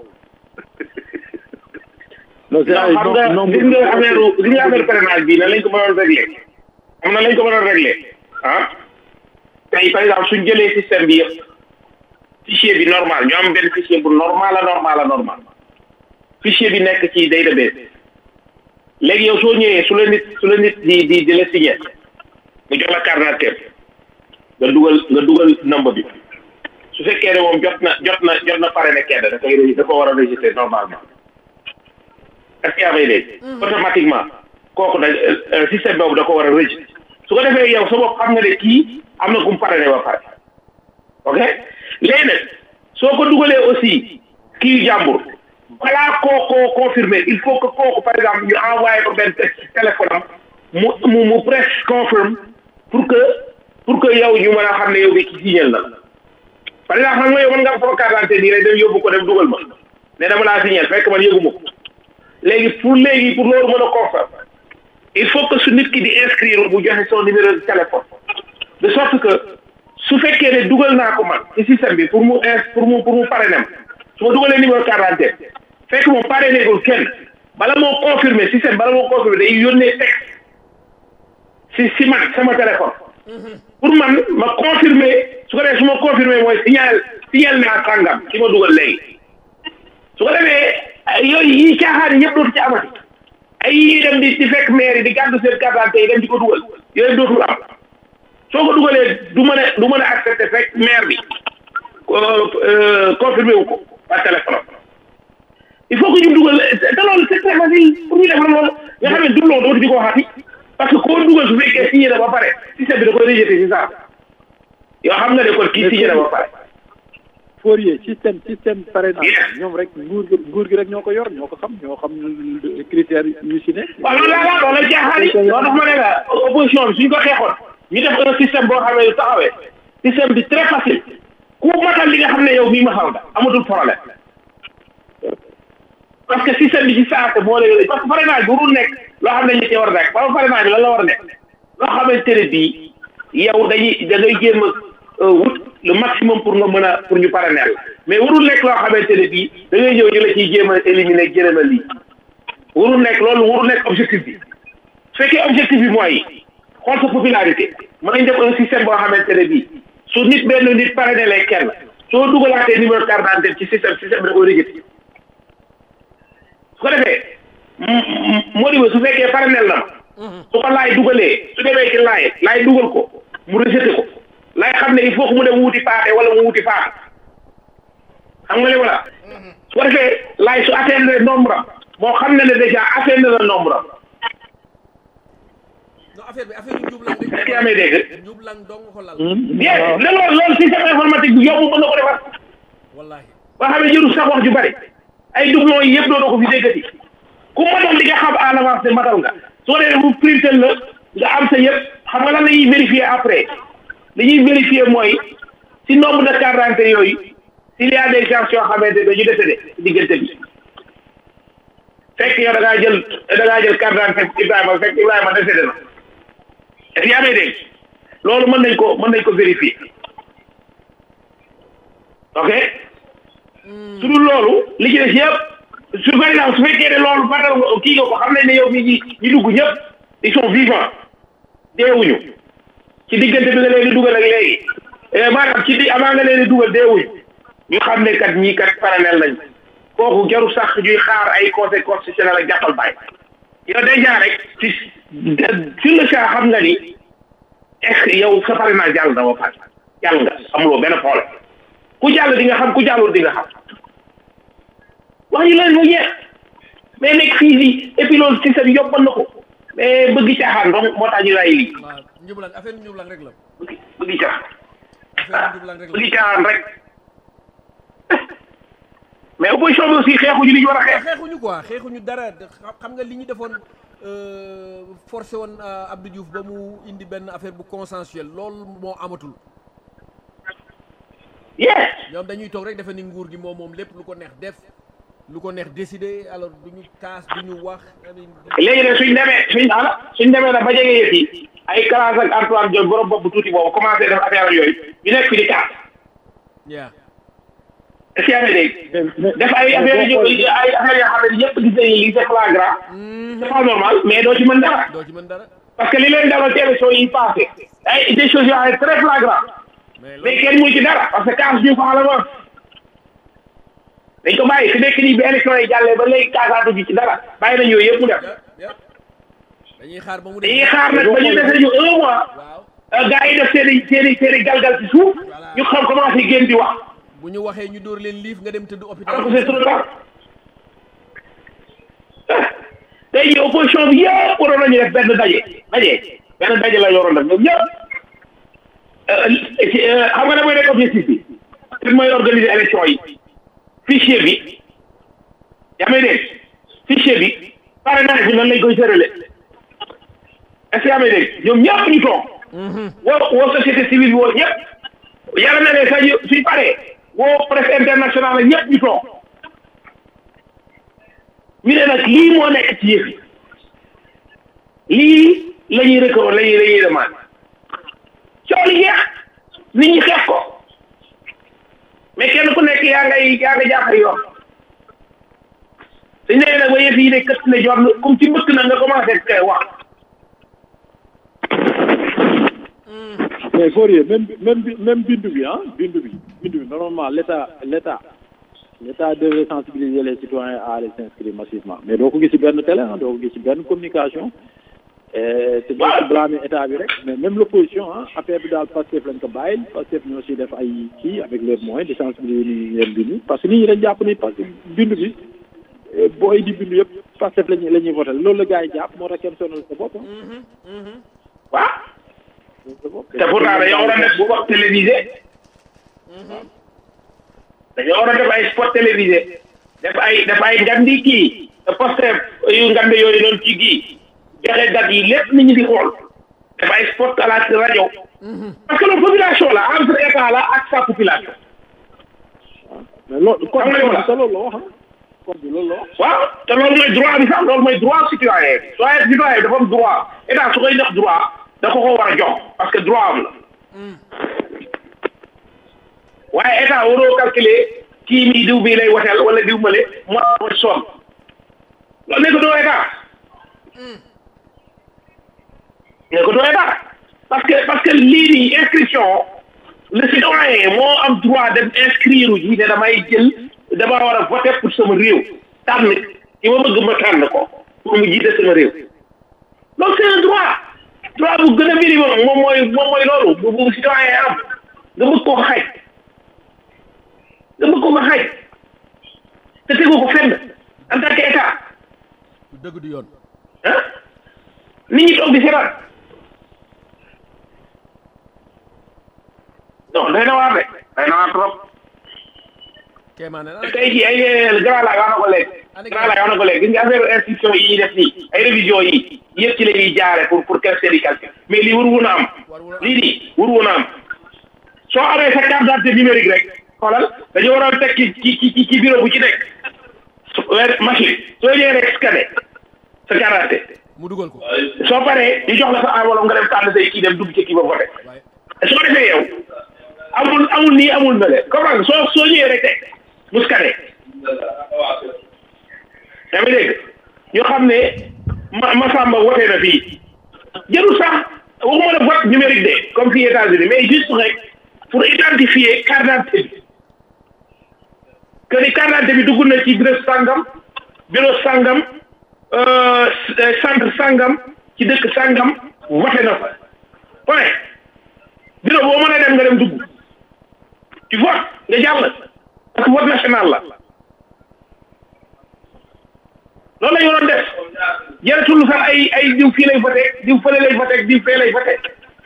non c'est ay xam nga non gis nga affaire gis nga affaire parrainage bi nan lañ ko mënoon réglé am na lañ ko mënoon réglé ah tey par exemple suñ jëlee système bi yëpp fichier bi normal ñu am benn fichier bu normal a normal a normal fichier bi nekk ci database léegi yow soo ñëwee su la nit su la nit di di di la signé mu jox la carte d'identité nga dugal nga dugal number bi su fekkee ne moom jot na jot na jot na pare ne kenn da koy da ko war a registré normalement est-ce que yaa may dégg automatiquement kooku da système boobu da ko war a registré su ko defee yow sa bopp xam nga ne kii am na ku mu pare ne ba pare ok léegi nag soo ko dugalee aussi kii jàmbur balaa koo koo confirmer il faut que kooku par exemple ñu envoyé ko benn texte téléphone am mu mu mu press confirm pour que pour que yow ñu mën a xam ne yow bi ki signal na la par exemple xam nga yow mën nga am sama carte d'identité nii rek dem yóbbu ko dem dugal ma ne dama laa signal fekk man yëguma ko léegi pour léegi pour loolu mën a confirm il faut que su nit ki di inscrire bu joxe son numéro de téléphone de sorte que su fekkee ne dugal naa ko man ci système bi pour mu ins pour mu pour mu parrainer ma su ma dugalee numéro carte d'identité fekk moom parrainé gul kenn bala moo confirmer système bala moo confirmer day yónnee texte si si man sama téléphone pour man ma confirmer su ko defee su ma confirmer mooy signal signal naa sàngam ci ma dugal léegi su ko defee yooyu yi caaxaan yi yëpp dootu ci amati ay yi dem di di fekk maire yi di gàddu seen carte d'identité yi dem di ko dugal yooyu dootul am soo ko dugalee du mën a du mën a accepté fekk maire bi confirmé wu ko par téléphone il faut que ñu dugal te loolu c'est très facile pour ñu def loolu nga xam ne doublon dootu di ko waxati parce que koo dugal su fekkee signé na ba pare système bi da koy rejeté si saa yoo xam nga ne kon kii signé na ba pare Fourier système système parrainage ñoom rek nguur gi nguur gi rek ñoo ko yor ñoo ko xam ñoo xam critères yu si ne. waaw loolu laa la loolu la jaaxaali loolu dafa ma ne la opposition bi suñ ko xeexoon ñu def un système boo xam ne yu taxawee système bi très facile ku matal li nga xam ne yow mii ma xam nga amatul problème parce que système bi ci saate moo lay parce que parrainage bu dul nekk loo xam ne ñu ci war a nekk parce que parrainage bi lan la war a nekk loo xamante ne bii yow dañuy da ngay jéem a wut le maximum pour nga mën a pour ñu parrainer la mais warul nekk loo xamante ne bii da ngay ñëw ñu la ciy jéem a éliminer jërëm a lii warul nekk loolu warul nekk objectif bi su fekkee objectif bi mooy xool sa popularité mën nañ def un système boo xamante ne bii su nit benn nit parrainé lay kenn soo dugalaatee numéro carte d'identité ci système système bi da koy rejeté su ko defee moo di su fekkee parrainel na ma su ko laay dugalee su demee ci laay laay dugal ko mu rejeté ko laay xam ne il faut que mu dem wuti paate wala mu wuti faat xam nga li wala su ko defee laay su atteindre nombre am moo xam ne ne déjà atteindre na nombre am non affaire bi affaire yu njublang rek est-ce que yaa may dégg njublang dong ko lal bien ne loolu loolu système informatique bi yomb mën na ko defar wallahi ba xam ne jëru sax wax ju bari ay doublons yi yëpp dootoo ko fi déggati ku matal li nga xam à l'avance ne matal nga soo dee mu printel la nga am sa yëpp xam nga lan la ñuy vérifier après li ñuy vérifier mooy si nombre de carte d'identité yooyu s'il y a des gens yoo xamante ne dañu décédé si diggante bi fekk yow da ngaa jël da ngaa jël carte d'identité Ibrahima fekk Ibrahima décédé na est-ce que yaa may dégg loolu mën nañ ko mën nañ ko vérifier ok su dul loolu li ci des yëpp su par exemple su fekkee ne loolu matal nga kii nga ko xam nañ ne yow mi ñi ñi dugg ñëpp ils sont vivants deewuñu ci diggante bi nga leen di dugal ak léegi maanaam ci di avant nga leen di dugal deewuñu ñu xam ne kat ñii kat parallèle lañ kooku jaru sax ñuy xaar ay conseil constitutionnel ak jàppal bàyyi yow déjà rek ci sur le champ xam nga ni est-ce que yow sa parrainage jàll na ba pare jàll nga amuloo benn problème ku jàll di nga xam ku jàllul di nga xam wax ñu leen mu jeex mais nekk fii lii et puis loolu système yobbal na ko mais bëgg caaxaan donc moo tax ñu ray lii waaw njublang affaire njublang rek la bëgg bëgg caaxaan affaire njublang rek la bëgg caaxaan rek mais opposition bi aussi xeexuñu li ñu war a xeex xeexuñu quoi xeexuñu dara xam- xam nga li ñu defoon euh, forcé woon euh, Abdou Diouf ba mu indi benn affaire bu consensuel loolu moo amatul yes ñoom dañuy toog rek defe ni nguur gi moom moom lépp lu ko neex def lu ko neex décider alors duñu kaas duñu wax léegi nag suñ demee suñ ala suñ demee nag ba jege yëf yi ay classe ak Antoine Diop borom bopp bu tuuti boobu commencé def affaire ak yooyu ñu nekk fi di kaas yaa est-ce que yaa ngi dégg def ay affaire yu ay affaire yoo xam ne ñëpp gis nañu lii c'est flagrant c'est pas normal mais doo ci mën dara doo ci mën dara parce que li leen daloon ci élection yi passé ay des choses yoo xam ne très flagrant mais mais kenn muy ci dara parce que kaas ñu ko xala ma dañ ko bàyyi fi nekk nii bi élection yi jàllee ba léegi kaasaatu ji ci dara bàyyi nañ yooyu yëpp mu def yëpp dañuy xaar ba mu dañuy xaar nag ba ñu dese ñu un mois waaw gars yi def seen i seen i seen i galgal ci suuf ñu xam commencé génn di wax bu ñu waxee ñu dóor leen liif nga dem tëdd hôpital alors que c'est trop tard tey jii opposition bi yëpp waroon nañu def benn daje daje benn daje la yoroon def ñoom ñëpp xam nga ne mooy nekk objectif bi li mooy organiser élection yi fichier bi yaa may dégg fichier bi parrainage bi nan lañ koy sërale est-ce que yaa may dégg ñoom ñëpp ñu toog woo woo société civile bi woo ñëpp yàlla na ne sax ñu suñ paree woo presse internationale ak ñëpp ñu toog ñu ne nag lii moo nekk ci yëf yi lii la ñuy rëkkoo la ñuy la ñuy demande coow li jeex nit ñi xeex ko mais kenn ku nekk yaa ngay yaa nga jaaxal yoon suñ nee nag ba yëf yi ne kët ne jot comme ci mbëkk na nga commencé koy wax mais Fourier même même bi- même bindu bi ah bindu bi bindu bi normalement l'état l'état l'état devrait sensibiliser les citoyens à aller s'inscrire massivement mais doo ko gis ci benn télé ah doo ko gis ci benn communication et te doo ci blâmer état bi rek mais même l'opposition ah affaire bi daal Pastef lañ ko bàyyil Pastef ñoo si def ay kii avec leurs moyens de sensibiliser nit ñi leen bindu parce que nit ñi dañ jàpp ni parce que bindu bi eh, booy di bindu yëpp Pastef lañuy la ñuy voté loolu la gars yi jàpp moo tax kenn sonal sa bopp ah. waaw te pourtant dañoo war a def bu wax télévisé dañoo war a def ay spot télévisé def ay def ay ngandi kii poste yu ngand yooyu noonu ci kii joxe date yi lépp nit ñi di xool def ay spot à la rajo parce que la population la entre état la ak sa population mais loolu Xam nga li ma la- te loolu la wax ah code bi loolu la wax. waaw te loolu mooy droit bi sax loolu mooy droit citoyen bi citoyen citoyen bi dafa am droit état su koy def droit da ko ko war a jox parce que droit am la waaye état waroo calculer kii mii diw bii lay woteel wala diw male mo mo sonn loolu nekk doo état nekk doo état parce que parce que lii nii inscription le citoyen moo am droit dem inscrire ji ne damay jël dama war a voter pour sama réew tànn ki ma bëgg ma tànn ko pour mu jiite sama réew loolu c'est un droit droit bu gën a minimum moom mooy moom mooy loolu bu bu citoyen am nga bëgg koo xaj nga bëgg koo xaj te tegu ko fenn en tant que état du dëgg du yoon ah nit ñi toog di seetaan non day na waar de day na waar trop kéemaane na tey jii ay grand laay wax na ko léegi grand laay wax na ko léegi gis nga affaire inscription yi ñuy def nii ay révision yi yëpp ci la ñuy jaare pour pour quelque seen i calcul mais lii waru woon a am lii nii waru woon a am soo amee sa carte d'identité numérique rek xoolal dañu waroon teg ci ci ci ci bureau bu ci nekk su weer machine soo ñëwee rek scanner sa carte d'identité mu dugal ko soo paree ñu jox la sa enveloppe nga dem tànn say kii dem dugg ci kii ba voté soo defee yow amul amul nii amul na le comprendre nga soo soo ñëwee rek teg mu scanner yaa ngi dégg ñu xam ne ma Massamba wote na fii jarul sax waxuma la vote numérique de comme fii États-Unis mais juste rek pour identifier carte d'identité bi que ni carte d'identité bi dugg na ci bureau sangam bureau sangam euh, centre sangam ci dëkk sangam vote na fa point bureau boo mën a dem nga dem dugg tu votes nga jàll parce que vote national la loolu la ñu waroon def jaratul sax ay ay diw fii lay voté diw fële lay voté diw fee lay voté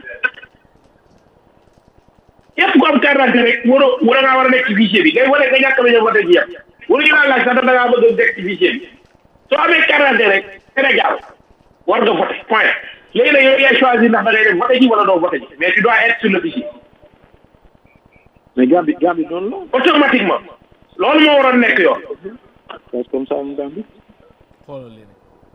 képp ku am carte d'identité rek waroo war ngaa war a nekk ci fichier bi ngay voté nga ñàkk bañ a voté ci yem waruñu laa laaj sax da ngaa bëgg a nekk ci fichier bi soo amee carte d'identité rek Sénégal war nga voté point léegi nag yow yaay choisir ndax da ngay dem voté ji wala doo voté ji mais tu dois être sur le fichier mais Gambie Gambie noonu la automatiquement loolu moo waroon nekk yoon c'est comme ça mu Gambie xoolal leen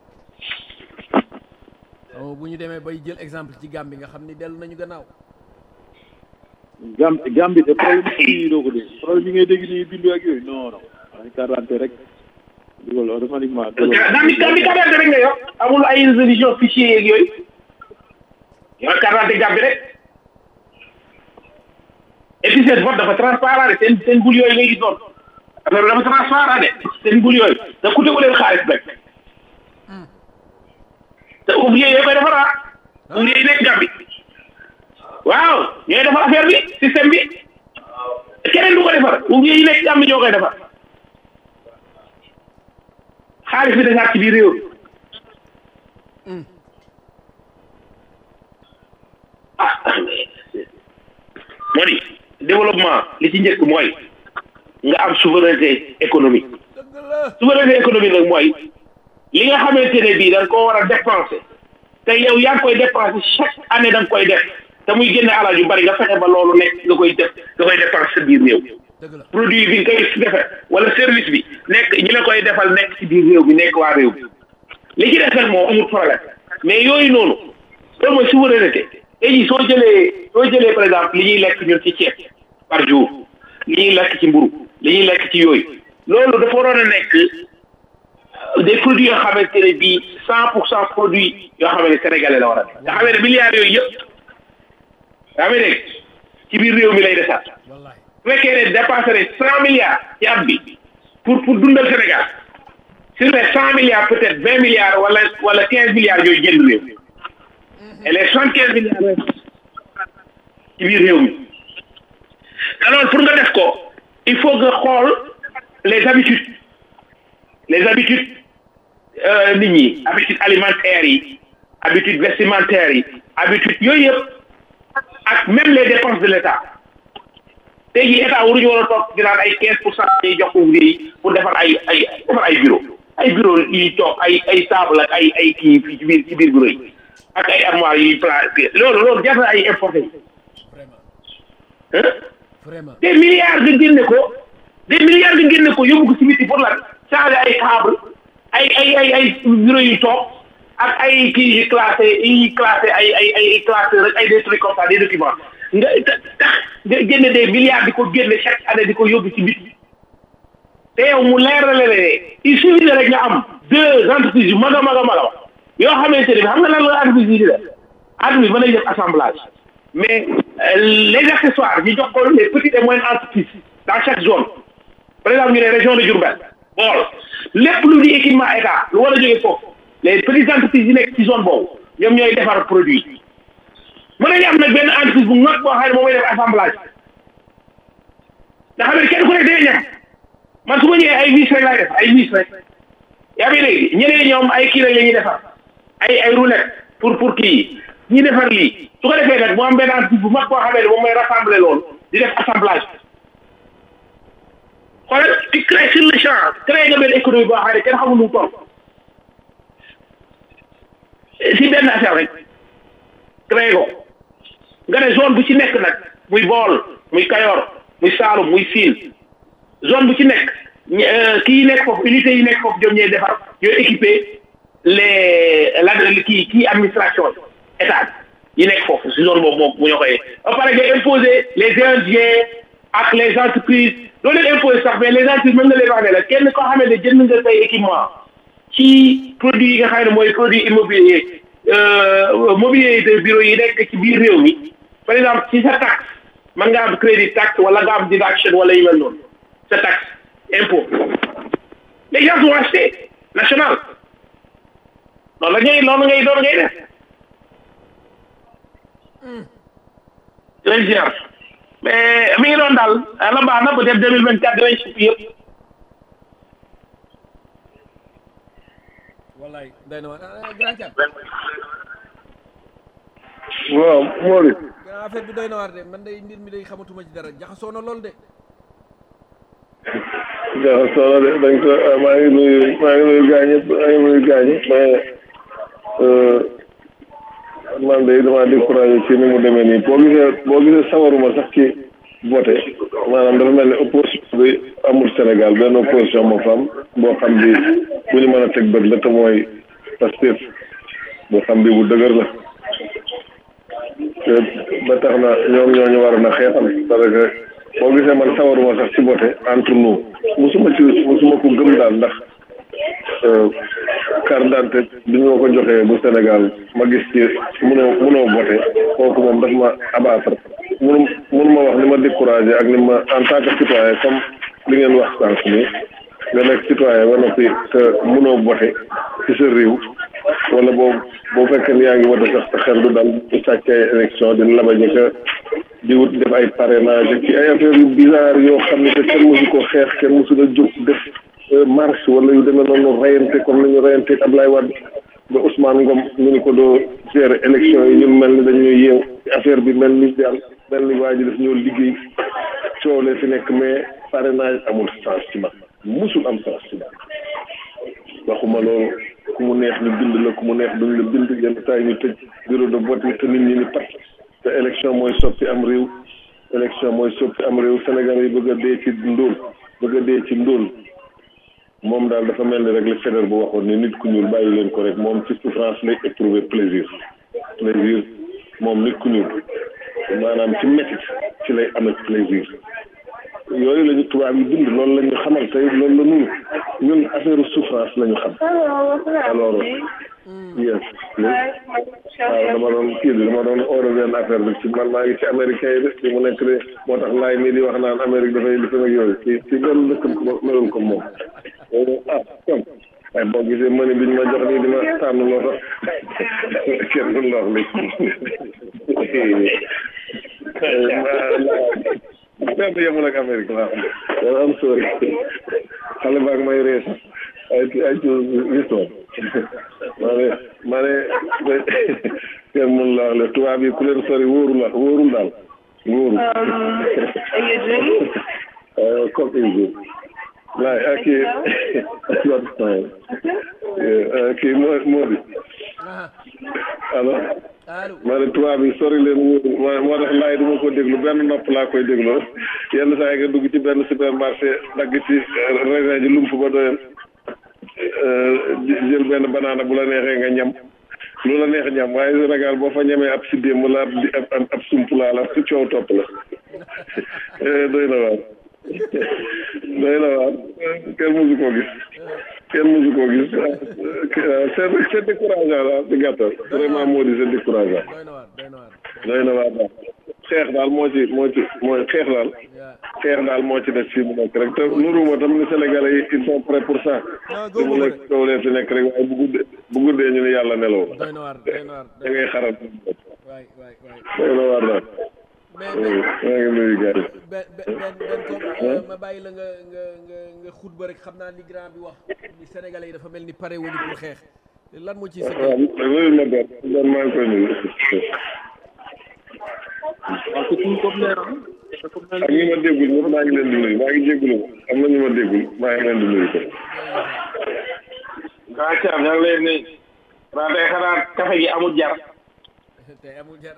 xam bu ñu demee bay jël exemple ci Gambie nga xam ni dellu nañu gannaaw Gambie Gambie de problème yi doo ko dégg problème yi ngay dégg nii bindu ak yooyu non non ay quarante rek dugal automatiquement Gambie Gambie carte d'identité rek nga yor amul ay résolution fichier yeeg yooyu yor carte d'identité Gambie rek et puis seen vote dafa transparent de seen seen bul yooyu ngay gis noonu affaire bi dafa transparent de seen bul yooyu te ku tegu leen xaalis rek te ouvrier yooyu koy defar ah ouvrier yi nekk Gambie waaw ñooy defar affaire bi système bi keneen du ko defar ouvrier yi nekk Gambie ñoo koy defar xaalis bi desaat ci biir réew ah moo di développement li ci njëkk mooy nga am souveraineté économique souveraineté économique nag mooy li nga xamante ne bii da nga koo war a dépenser te yow yaa ngi koy dépenser chaque année da nga koy def te muy génne alal yu bari nga fexe ba loolu nekk nga koy def nga koy dépenser sa biir réew produit bi nga koy defee wala service bi nekk ñi la koy defal nekk ci biir réew bi nekk waa réew bi li ci def nag moom amul problème mais yooyu noonu loolu mooy souveraineté tey jii soo jëlee soo jëlee par exemple li ñuy lekk ñun ci ceeb par jour li ñuy lekk ci mburu li ñuy lekk ci yooyu loolu dafa waroon a nekk des produits yoo xamante ne bii cent pour cent produits yoo xam ne sénégalais la war a nekk nga xam ne milliards yooyu yëpp yaa ngi dégg ci biir réew mi lay desaat su fekkee ne dépassé ne cent milliards ci at bi pour pour dundal Sénégal sur les cent milliards peut être vingt milliards wala wala quinze milliards yooyu jënd réew et les soixante quinze milliards ci biir réew mi alors pour nga def ko il faut nga xool les habitudes les habitudes nit ñi habitudes alimentaires yi habitudes vestimentaires yi habitudes yooyu yëpp ak même les dépenses de l'État tey jii état waruñu war a toog di naan ay quinze pour cent yi jox ouvrier yi pour defar ay ay defar ay bureau ay bureau yuy toog ay ay table ak ay ay kii fii ci biir ci biir bureau yi ak ay armoire yuy placé loolu loolu jar na ay importé yi vraiment des milliards nga génne ko des milliards nga génne ko yóbbu ko ci biti pour lan changer ay table ay ay ay ay bureau yu toog ak ay kii yu classé yi classé ay ay ay classé rek ay des trucs comme ça des documents nga tax nga génne des milliards di ko génne chaque année di ko yóbbu ci biti te yow mu leerale ne il suffit rek nga am deux entreprises yu mag a mag a mag a yoo xamante ne bi xam nga lan la entreprise yi di def entreprise mën nañ def assemblage mais les accessoires ñu jox ko les petites et moyennes entreprises dans chaque zone par exemple ñu ne région de Diourbel bool lépp lu di équipement état lu war a jógee foofu les petites entreprises yi nekk ci zone boobu ñoom ñooy defar produit mën nañu am nag benn entreprise bu mag boo xam ne moom mooy def assemblage nga xam ne kenn ku nekk day ñam man su ma ñëwee ay vis rek laay def ay vis rek yaa ngi dégg ñeneen ñoom ay kii rek la ñuy defar ay ay roulette pour pour kii ñi defar lii su ko defee nag mu am benn entreprise bu mag boo xamee ne moom mooy rassembler loolu di def assemblage xoolal di créer sur le champ créer nga benn économie boo xam ne kenn xamul nu mu toll si benn affaire rek créer ko nga ne zone bu ci nekk nag muy Bawol muy Kayor muy Saalum muy Siin zone bu ci nekk kii yi nekk foofu unité yi nekk foofu ñoom ñooy defar ñooy équiper les la kii kii administration état yi nekk foofu si zone boobu moom mu ñoo koy ba pare nga imposer les indiens ak les entreprises doo leen imposer sax mais les entreprises mën nga leen wax ne la kenn koo xamante ne jënd nga say équipement ci produit yi nga xam ne mooy produit immobilier mobilier de bureau yi nekk ci biir réew mi par exemple ci sa taxe mën nga am crédit taxe wala nga am deduction wala yu mel noonu sa taxe impôt les gens vont acheter national loolu la ngay loolu ngay loolu ngay def lay ziar mais mi ngi doon daal la baax na peut être deux mille vingt quatre dinañ suuf yëpp wallaay day na waar ah, grand Thiam waaw Mori grand affaire bi doy na waar de man day mbir mi day xamatuma ci dara jaxasoo na lool de jaxa solo de dañ ko maa ngi nuyu maa ngi nuyu gaañ ñëpp maa ngi nuyu gaañ mais man de damaa découragé ci ni mu demee nii boo gisee boo gisee sawaruma sax ci voté maanaam dafa mel ni opposition bi amul Sénégal benn opposition moo fa am boo xam bi bu ñu mën a teg bët la te mooy Pastef boo xam bi bu dëgër la te ba tax na ñoom ñoo ñu waroon a xeexal parce que boo gisee man sawaruma sax ci voté entre nous musuma ci musuma ko gëm daal ndax carte d'identité bi ñu ma ko joxee bu Sénégal ma gis ci mënoo mënoo voté kooku moom daf ma abattre mënu mënu ma wax ni ma découragé ak ni ma en tant que citoyen comme li ngeen wax sànq nii nga nekk citoyen ba noppi te mënoo voté ci sa réew wala boo boo fekkee ni yaa ngi voté sax sa xel du dal di sàcc ay élection di labaje ka di wut def ay parrainage ci ay affaire yu bizarre yoo xam ne te kenn mosu ko xeex kenn mosu la jóg def marche wala yu demee noonu rayante comme ni ñu rayante Ablaye Wade ba Ousmane Ngom ñu ni ko doo gérer élection yi ñun mel ni dañuy yeew affaire bi mel ni daal mel ni waa ji daf ñoo liggéey coow lee fi nekk mais parrainage amul sens ci man musul am sens ci man waxuma loolu ku mu neex ñu bind la ku mu neex duñ la bind yenn saa yi ñu tëj bureau de vote yi te nit ñi ni pat te élection mooy soppi am réew élection mooy soppi am réew Sénégal yi bëgg a dee ci ndóol bëgg a dee ci ndóol moom daal dafa mel ni rek li Faidherbe bu waxoon ni nit ku ñuul bàyyi leen ko rek moom ci souffrance lay éprouver plaisir plaisir moom nit ku ñuul maanaam ci métit ci lay amee plaisir yooyu la ñu tubaab yi bind loolu la ñu xamal tey loolu la ñun ñun affaire souffrance la ñu xam alors yes waaw dama doon kii bi dama doon oore benn affaire bi ci man maa ngi ci américain yi de ci mu nekk de moo tax laay mii di wax naan Amérique dafay li ak yooyu ci ci benn dëkk melul ko moom ah comme waaye boo gisee mëni bi ñu ma jox nii di ma tànn loo sax kenn du ndox li benn yemul ak Amérique laa xam am sori xale baag may ree sax ay ay ci histoire maa ne maa ne kenn mun la wax le tubaab yi ku leen sori wóoru la wóorul daal wóoru comme une laay ak kii kii moo moo di allo ma ne tubaab yi sori leen wóoru moo tax laay du ma ko déglu benn nopp laa koy déglu yenn saa yi nga dugg ci benn supermarché dagg ci raisin ji lump ba doyal jël benn banaana bu la neexee nga ñam lu la neex ñam waaye Sénégal boo fa ñamee ab siddéem wala ab ab ab sump laa la ci coow topp la doy na waar doy na waar kenn mosu koo gis kenn mosu koo gis c'est c'est décourageant daal ci gàttal vraiment moo di c'est décourageant doy na waar daal xeex daal moo ci moo ci mooy xeex daal xeex daal moo ci des fii mu nekk rek te nuruma tam ni Sénégalais yi ils sont prêts pour ça fi mu nekk kaw leen fi nekk rek waaye bu guddee bu guddee ñu ne yàlla neloo da ngay xaral doy na waar daal maa ngi nuyu gars yi benn benn benn comme ma bàyyi la nga nga nga nga xutba rek xam naa li grand bi wax ni Sénégalais yi dafa mel ni pare wuñu pour xeex lan moo ciy sa waaw loolu ma benn benn maa ngi koy nuyu waaw c'est tout comme leer ak ñi ma déggul ñëpp maa ngi leen di nuyu maa ngi jéggulu am na ñu ma déggul maa ngi leen di nuyu ko gaa caam ñaa ngi lay nuyu waa tey xanaa café gi amul jar tey amul jar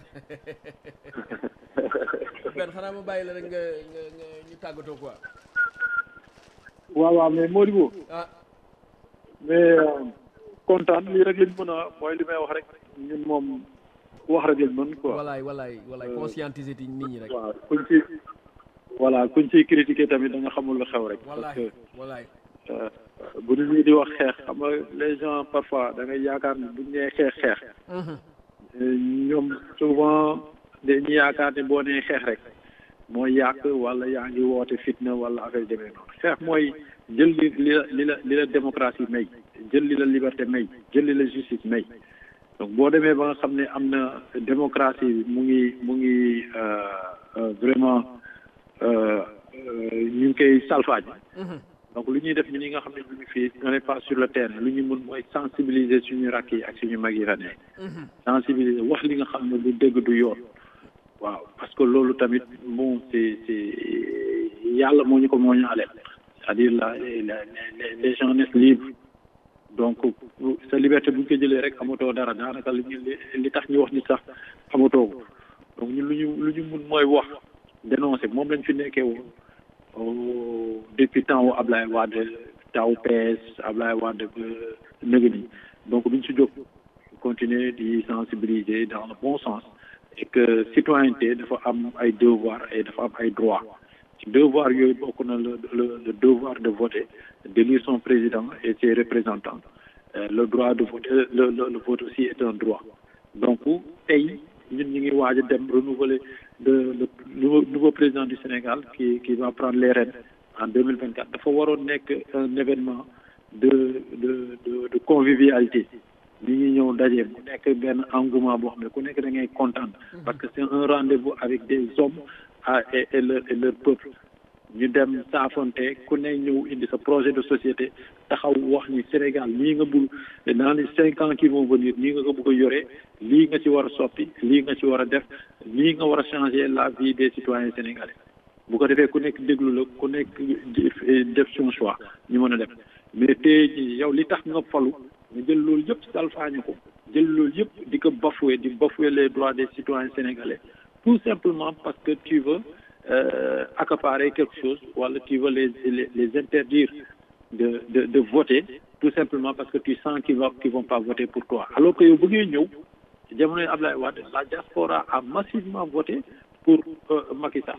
benn xanaa ma bàyyi la rek nga nga nga ñu tàggatoo quoi waaw waaw mais Modibo ah mais kontaan lii rek lañ mën a mooy li may wax rek ñun moom wax rek lañ mën quoi walaay walaay walaay conscientiser ti nit ñi rek waaw kuñ ci voilà kuñ ciy critiquer tamit da nga xamul lu xew rek parce que walaay bu nit ñi di wax xeex xam nga les gens parfois da ngay yaakaar ni buñ nee xeex xeex ñoom souvent dañuy yaakaar ni boo nee xeex rek mooy yàq wala yaa ngi woote fitna wala affaire demee noonu xeex mooy jël li li la li la li la démocratie may jël li la liberté may jël li la justice may donc boo demee ba nga xam ne am na démocratie bi mu ngi mu ngi vraiment ñu ngi koy salfaañ donc lu ñuy def ñu ñi nga xam ne ñu ngi fii on n'est pas sur le terrain lu ñu mun mooy sensibiliser suñu rakk yi ak suñu mag yi fa nekk sensibiliser wax li nga xam ne du dëgg du yoon waaw parce que loolu tamit bon c'est c'est yàlla moo ñu ko moo ñu aleel c'est-à-dire la les les gens naissent libres donc sa liberté bu ñu ko jëlee rek amatoo dara daanaka li ñu li tax ñu wax ni sax amatoo ko donc ñun lu ñu lu ñu mun mooy wax dénoncer moom lañ fi nekkee woon depuis temps wu Ablaye Wade taw PS Ablaye Wade ba nëgë ni donc duñ si jóg continuer di sensibiliser dans le bon sens et que citoyenneté dafa am ay devoir et dafa am ay droit ci devoir yooyu bokk na le le le devoir de voter d'élire son président et ses représentants Euh, le droit de voter le, le le vote aussi est un droit donc tey ñun ñu ngi waaj a dem renouveler le le nouveau nouveau président du Sénégal qui qui va prendre les rênes en deux mille vingt quatre dafa waroon nekk un événement de de de de convivialité li ñu ñëw daje mu nekk benn engouement boo xam ne ku nekk da ngay kontaan parce que c'est un rendez-vous avec des hommes ah et et leur et leur peuple ñu dem saafonte ku ne ñëw indi sa projet de société taxaw wax ni Sénégal lii nga bugg dans les cinq ans qui vont venir nii nga ko bëgg a yore lii nga ci war a soppi lii nga ci war a def lii nga war a changer la vie des citoyens sénégalais bu ko defee ku nekk déglu la ku nekk def son choix ñu mën a def mais tey jii yow li tax nga falu nga jël loolu yëpp salfaañu ko jël loolu yëpp di ko bafouer di bafouer les droits des citoyens sénégalais tout simplement parce que tu veux euh, accaparer quelque chose wala tu veux les les, les interdire de, de de voter tout simplement parce que tu sens qu'ils vont qu'ils vont pas voter pour toi alors que yow bu ngay ñëw jamonoy Ablaye Wade la diaspora a massivement voté pour euh, Macky Sall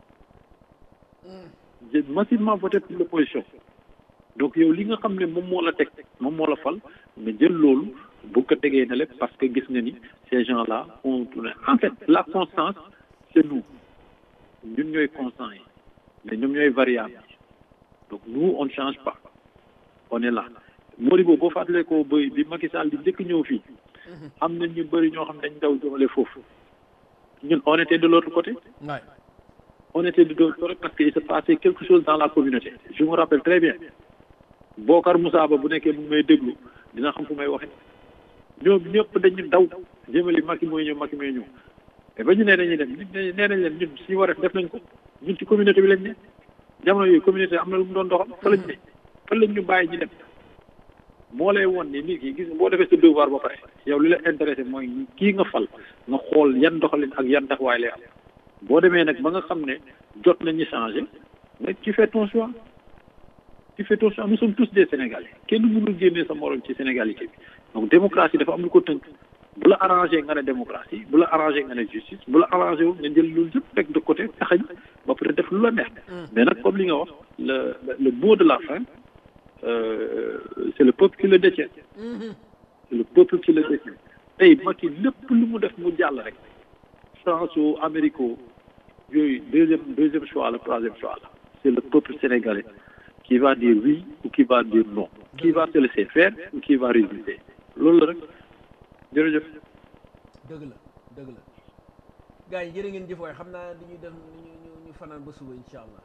j'ai massivement voté pour l'opposition donc yow li nga xam ne moom moo la teg moom moo la fal mais jël loolu bu ko tegee na lépp parce que gis nga ni ces gens là ont tourné en fait la constance c'est nous ñun ñooy constant yi mais ñoom ñooy variable donc nous on ne change pas on est là Modibo boo fàttalee ko ba bi Macky Sall di njëkk ñëw fii am na ñu bëri ñoo xam ne dañ daw jëmale foofu ñun on était de l'autre côté on était de l'autre côté parce que il se passait quelque chose dans la communauté je me rappelle très bien Bokar Moussa Ba bu nekkee mu ngi may déglu dina xam fu may waxe ñoom ñëpp dañu daw jëmali Macky mooy ñëw Macky mooy ñëw te ba ñu nee dañuy dem nee nañ leen ñun suñu war a def nañ ko ñun ci communauté bi lañ ne jamono yooyu communauté am na lu mu doon doxal fa lañ ne fa lañ ñu bàyyi ñu dem moo lay won ni nit ki gis boo defee sa devoir ba pare yow li la intéressé mooy kii nga fal nga xool yan doxalin ak yan taxawaay lay am boo demee nag ba nga xam ne jot nañu changé mais tu fais ton choix tu fais ton choix nous sommes tous des sénégalais kenn mënul génnee sa morom ci sénégalité bi donc démocratie dafa am lu ko tënk bu la arrangé nga ne démocratie bu la arrangé nga ne justice bu la arrangé wu nga jël loolu yëpp teg de côté taxañ ba peut def lu la neex mais nag comme li nga wax le le mot de la fin euh, c'est le peuple qui le détient c'est le peuple qui le détient tey Macky lépp lu mu def mu jàll rek France ou Amérique yooyu deuxième deuxième choix la troisième choix la c'est le peuple sénégalais qui va dire oui ou qui va dire non qui va se laisser faire ou qui va résister loolu la rek jërëjëf dëgg la dëgg la gars yi jërë ngeen jëf waaye xam naa dañuy def ñu ñu ñu fanaan ba suba incha allah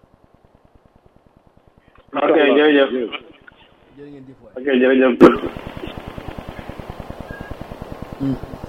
ok jërëjëf jërë ngeen jëf waay ok jërëjëf